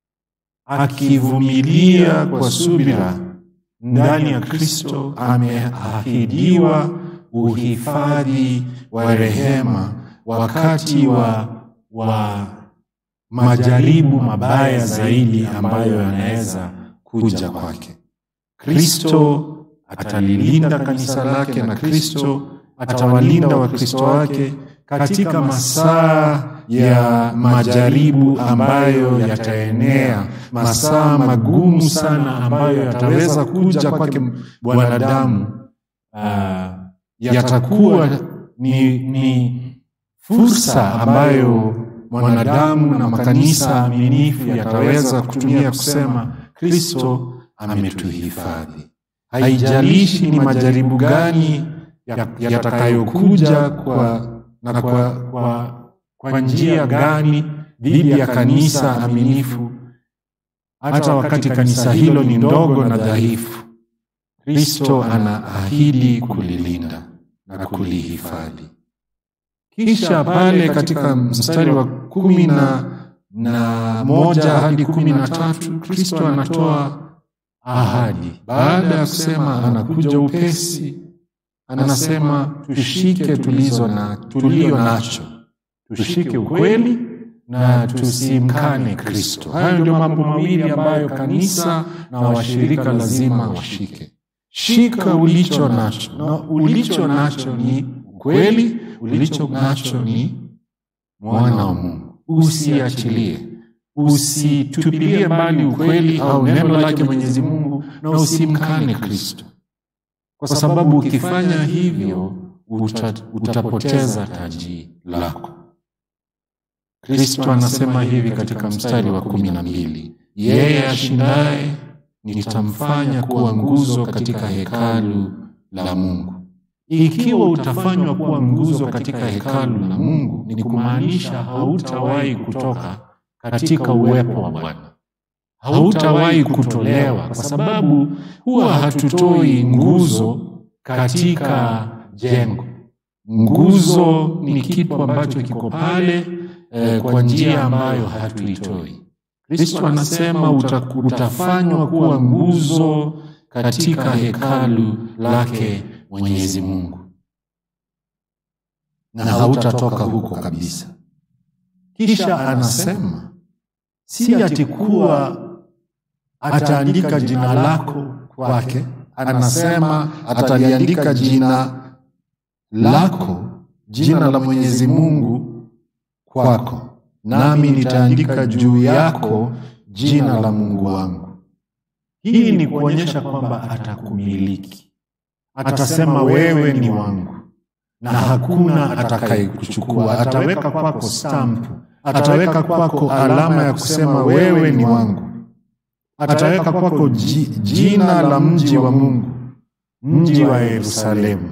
akivumilia kwa subira ndani ya Kristo, ameahidiwa uhifadhi wa rehema wakati wa, wa majaribu mabaya zaidi ambayo yanaweza kuja kwake. Kristo atalilinda kanisa lake na Kristo atawalinda Wakristo wake katika masaa ya majaribu ambayo yataenea, masaa magumu sana ambayo yataweza kuja kwake mwanadamu. Uh, yatakuwa ni, ni fursa ambayo mwanadamu na makanisa aminifu yataweza kutumia kusema Kristo ametuhifadhi. Haijalishi ni majaribu gani yatakayokuja kwa, na kwa, kwa, kwa njia gani dhidi ya kanisa aminifu, hata wakati kanisa hilo ni ndogo na dhaifu, Kristo anaahidi kulilinda na kulihifadhi. Kisha pale katika mstari wa kumi na, na moja hadi kumi na tatu Kristo anatoa ahadi baada ya kusema anakuja upesi. Anasema tushike tulizo na tulio nacho, tushike ukweli na tusimkane Kristo. Hayo ndio mambo mawili ambayo kanisa na washirika lazima washike. Shika ulicho nacho, na ulicho nacho ni ukweli, ulicho nacho ni mwana wa Mungu. Usiachilie, usitupilie mbali ukweli au neno lake Mwenyezi Mungu, na usimkane Kristo, kwa sababu ukifanya hivyo uta, utapoteza taji lako. Kristo anasema hivi katika mstari wa kumi na mbili yeye ashindaye nitamfanya kuwa nguzo katika hekalu la Mungu. Ikiwa utafanywa kuwa nguzo katika hekalu la Mungu, ni kumaanisha hautawahi kutoka katika uwepo wa Bwana, hautawahi kutolewa, kwa sababu huwa hatutoi nguzo katika jengo. Nguzo ni kitu ambacho kiko pale eh, kwa njia ambayo hatuitoi. Kristo anasema uta, utafanywa kuwa nguzo katika hekalu lake Mwenyezi Mungu, na hautatoka huko kabisa. Kisha anasema si ati kuwa ataandika jina lako kwake, anasema ataliandika jina lako, jina la Mwenyezi Mungu kwako nami nitaandika juu yako jina la Mungu wangu. Hii ni kuonyesha kwamba atakumiliki, atasema wewe ni wangu, na hakuna atakayekuchukua. Ataweka kwako stampu, ataweka kwako alama ya kusema wewe ni wangu, ataweka kwako jina la mji wa Mungu, mji wa Yerusalemu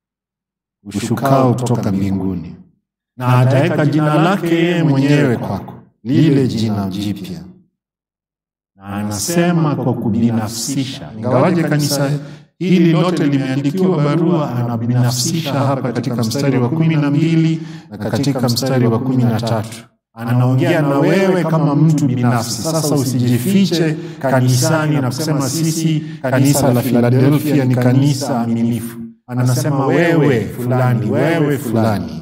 ushukao kutoka mbinguni na ataweka jina lake yeye mwenyewe kwako, lile jina jipya. Na anasema kwa kubinafsisha, ingawaje kanisa hili lote limeandikiwa barua, anabinafsisha hapa katika mstari wa kumi na mbili na katika mstari wa kumi na tatu anaongea na wewe kama mtu binafsi. Sasa usijifiche kanisani na kusema sisi kanisa la Filadelfia ni kanisa aminifu. Anasema wewe fulani, wewe fulani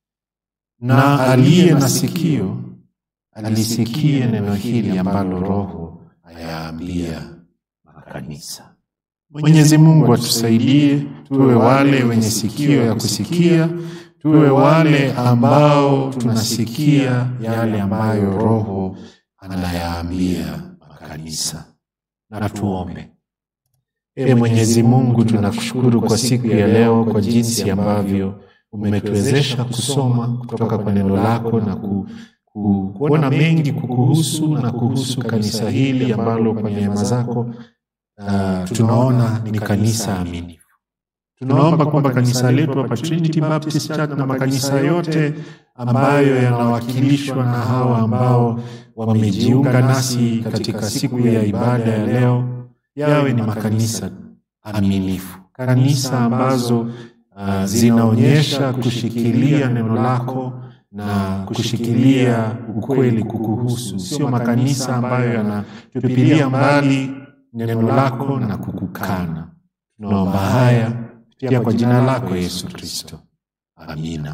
na aliye na sikio alisikie neno hili ambalo Roho ayaambia makanisa. Mwenyezi Mungu atusaidie tuwe wale wenye sikio ya kusikia, tuwe wale ambao tunasikia yale ambayo Roho anayaambia makanisa. Na tuombe. E Mwenyezi Mungu, tunakushukuru kwa siku ya leo, kwa jinsi ambavyo umetuwezesha kusoma kutoka kwa neno lako na ku, ku, kuona mengi kukuhusu na kuhusu kanisa hili ambalo kwa neema zako uh, tunaona ni kanisa aminifu. Tunaomba kwamba kanisa letu hapa Trinity Baptist Church na makanisa yote ambayo yanawakilishwa na hawa ambao wamejiunga nasi katika siku ya ibada ya leo yawe ni makanisa aminifu, kanisa ambazo uh, zinaonyesha kushikilia neno lako na kushikilia ukweli kukuhusu, sio makanisa ambayo yanatupilia mbali neno lako na kukukana. Tunaomba haya pia kwa jina lako Yesu Kristo, amina.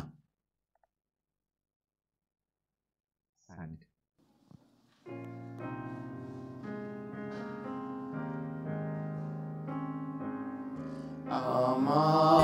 Amani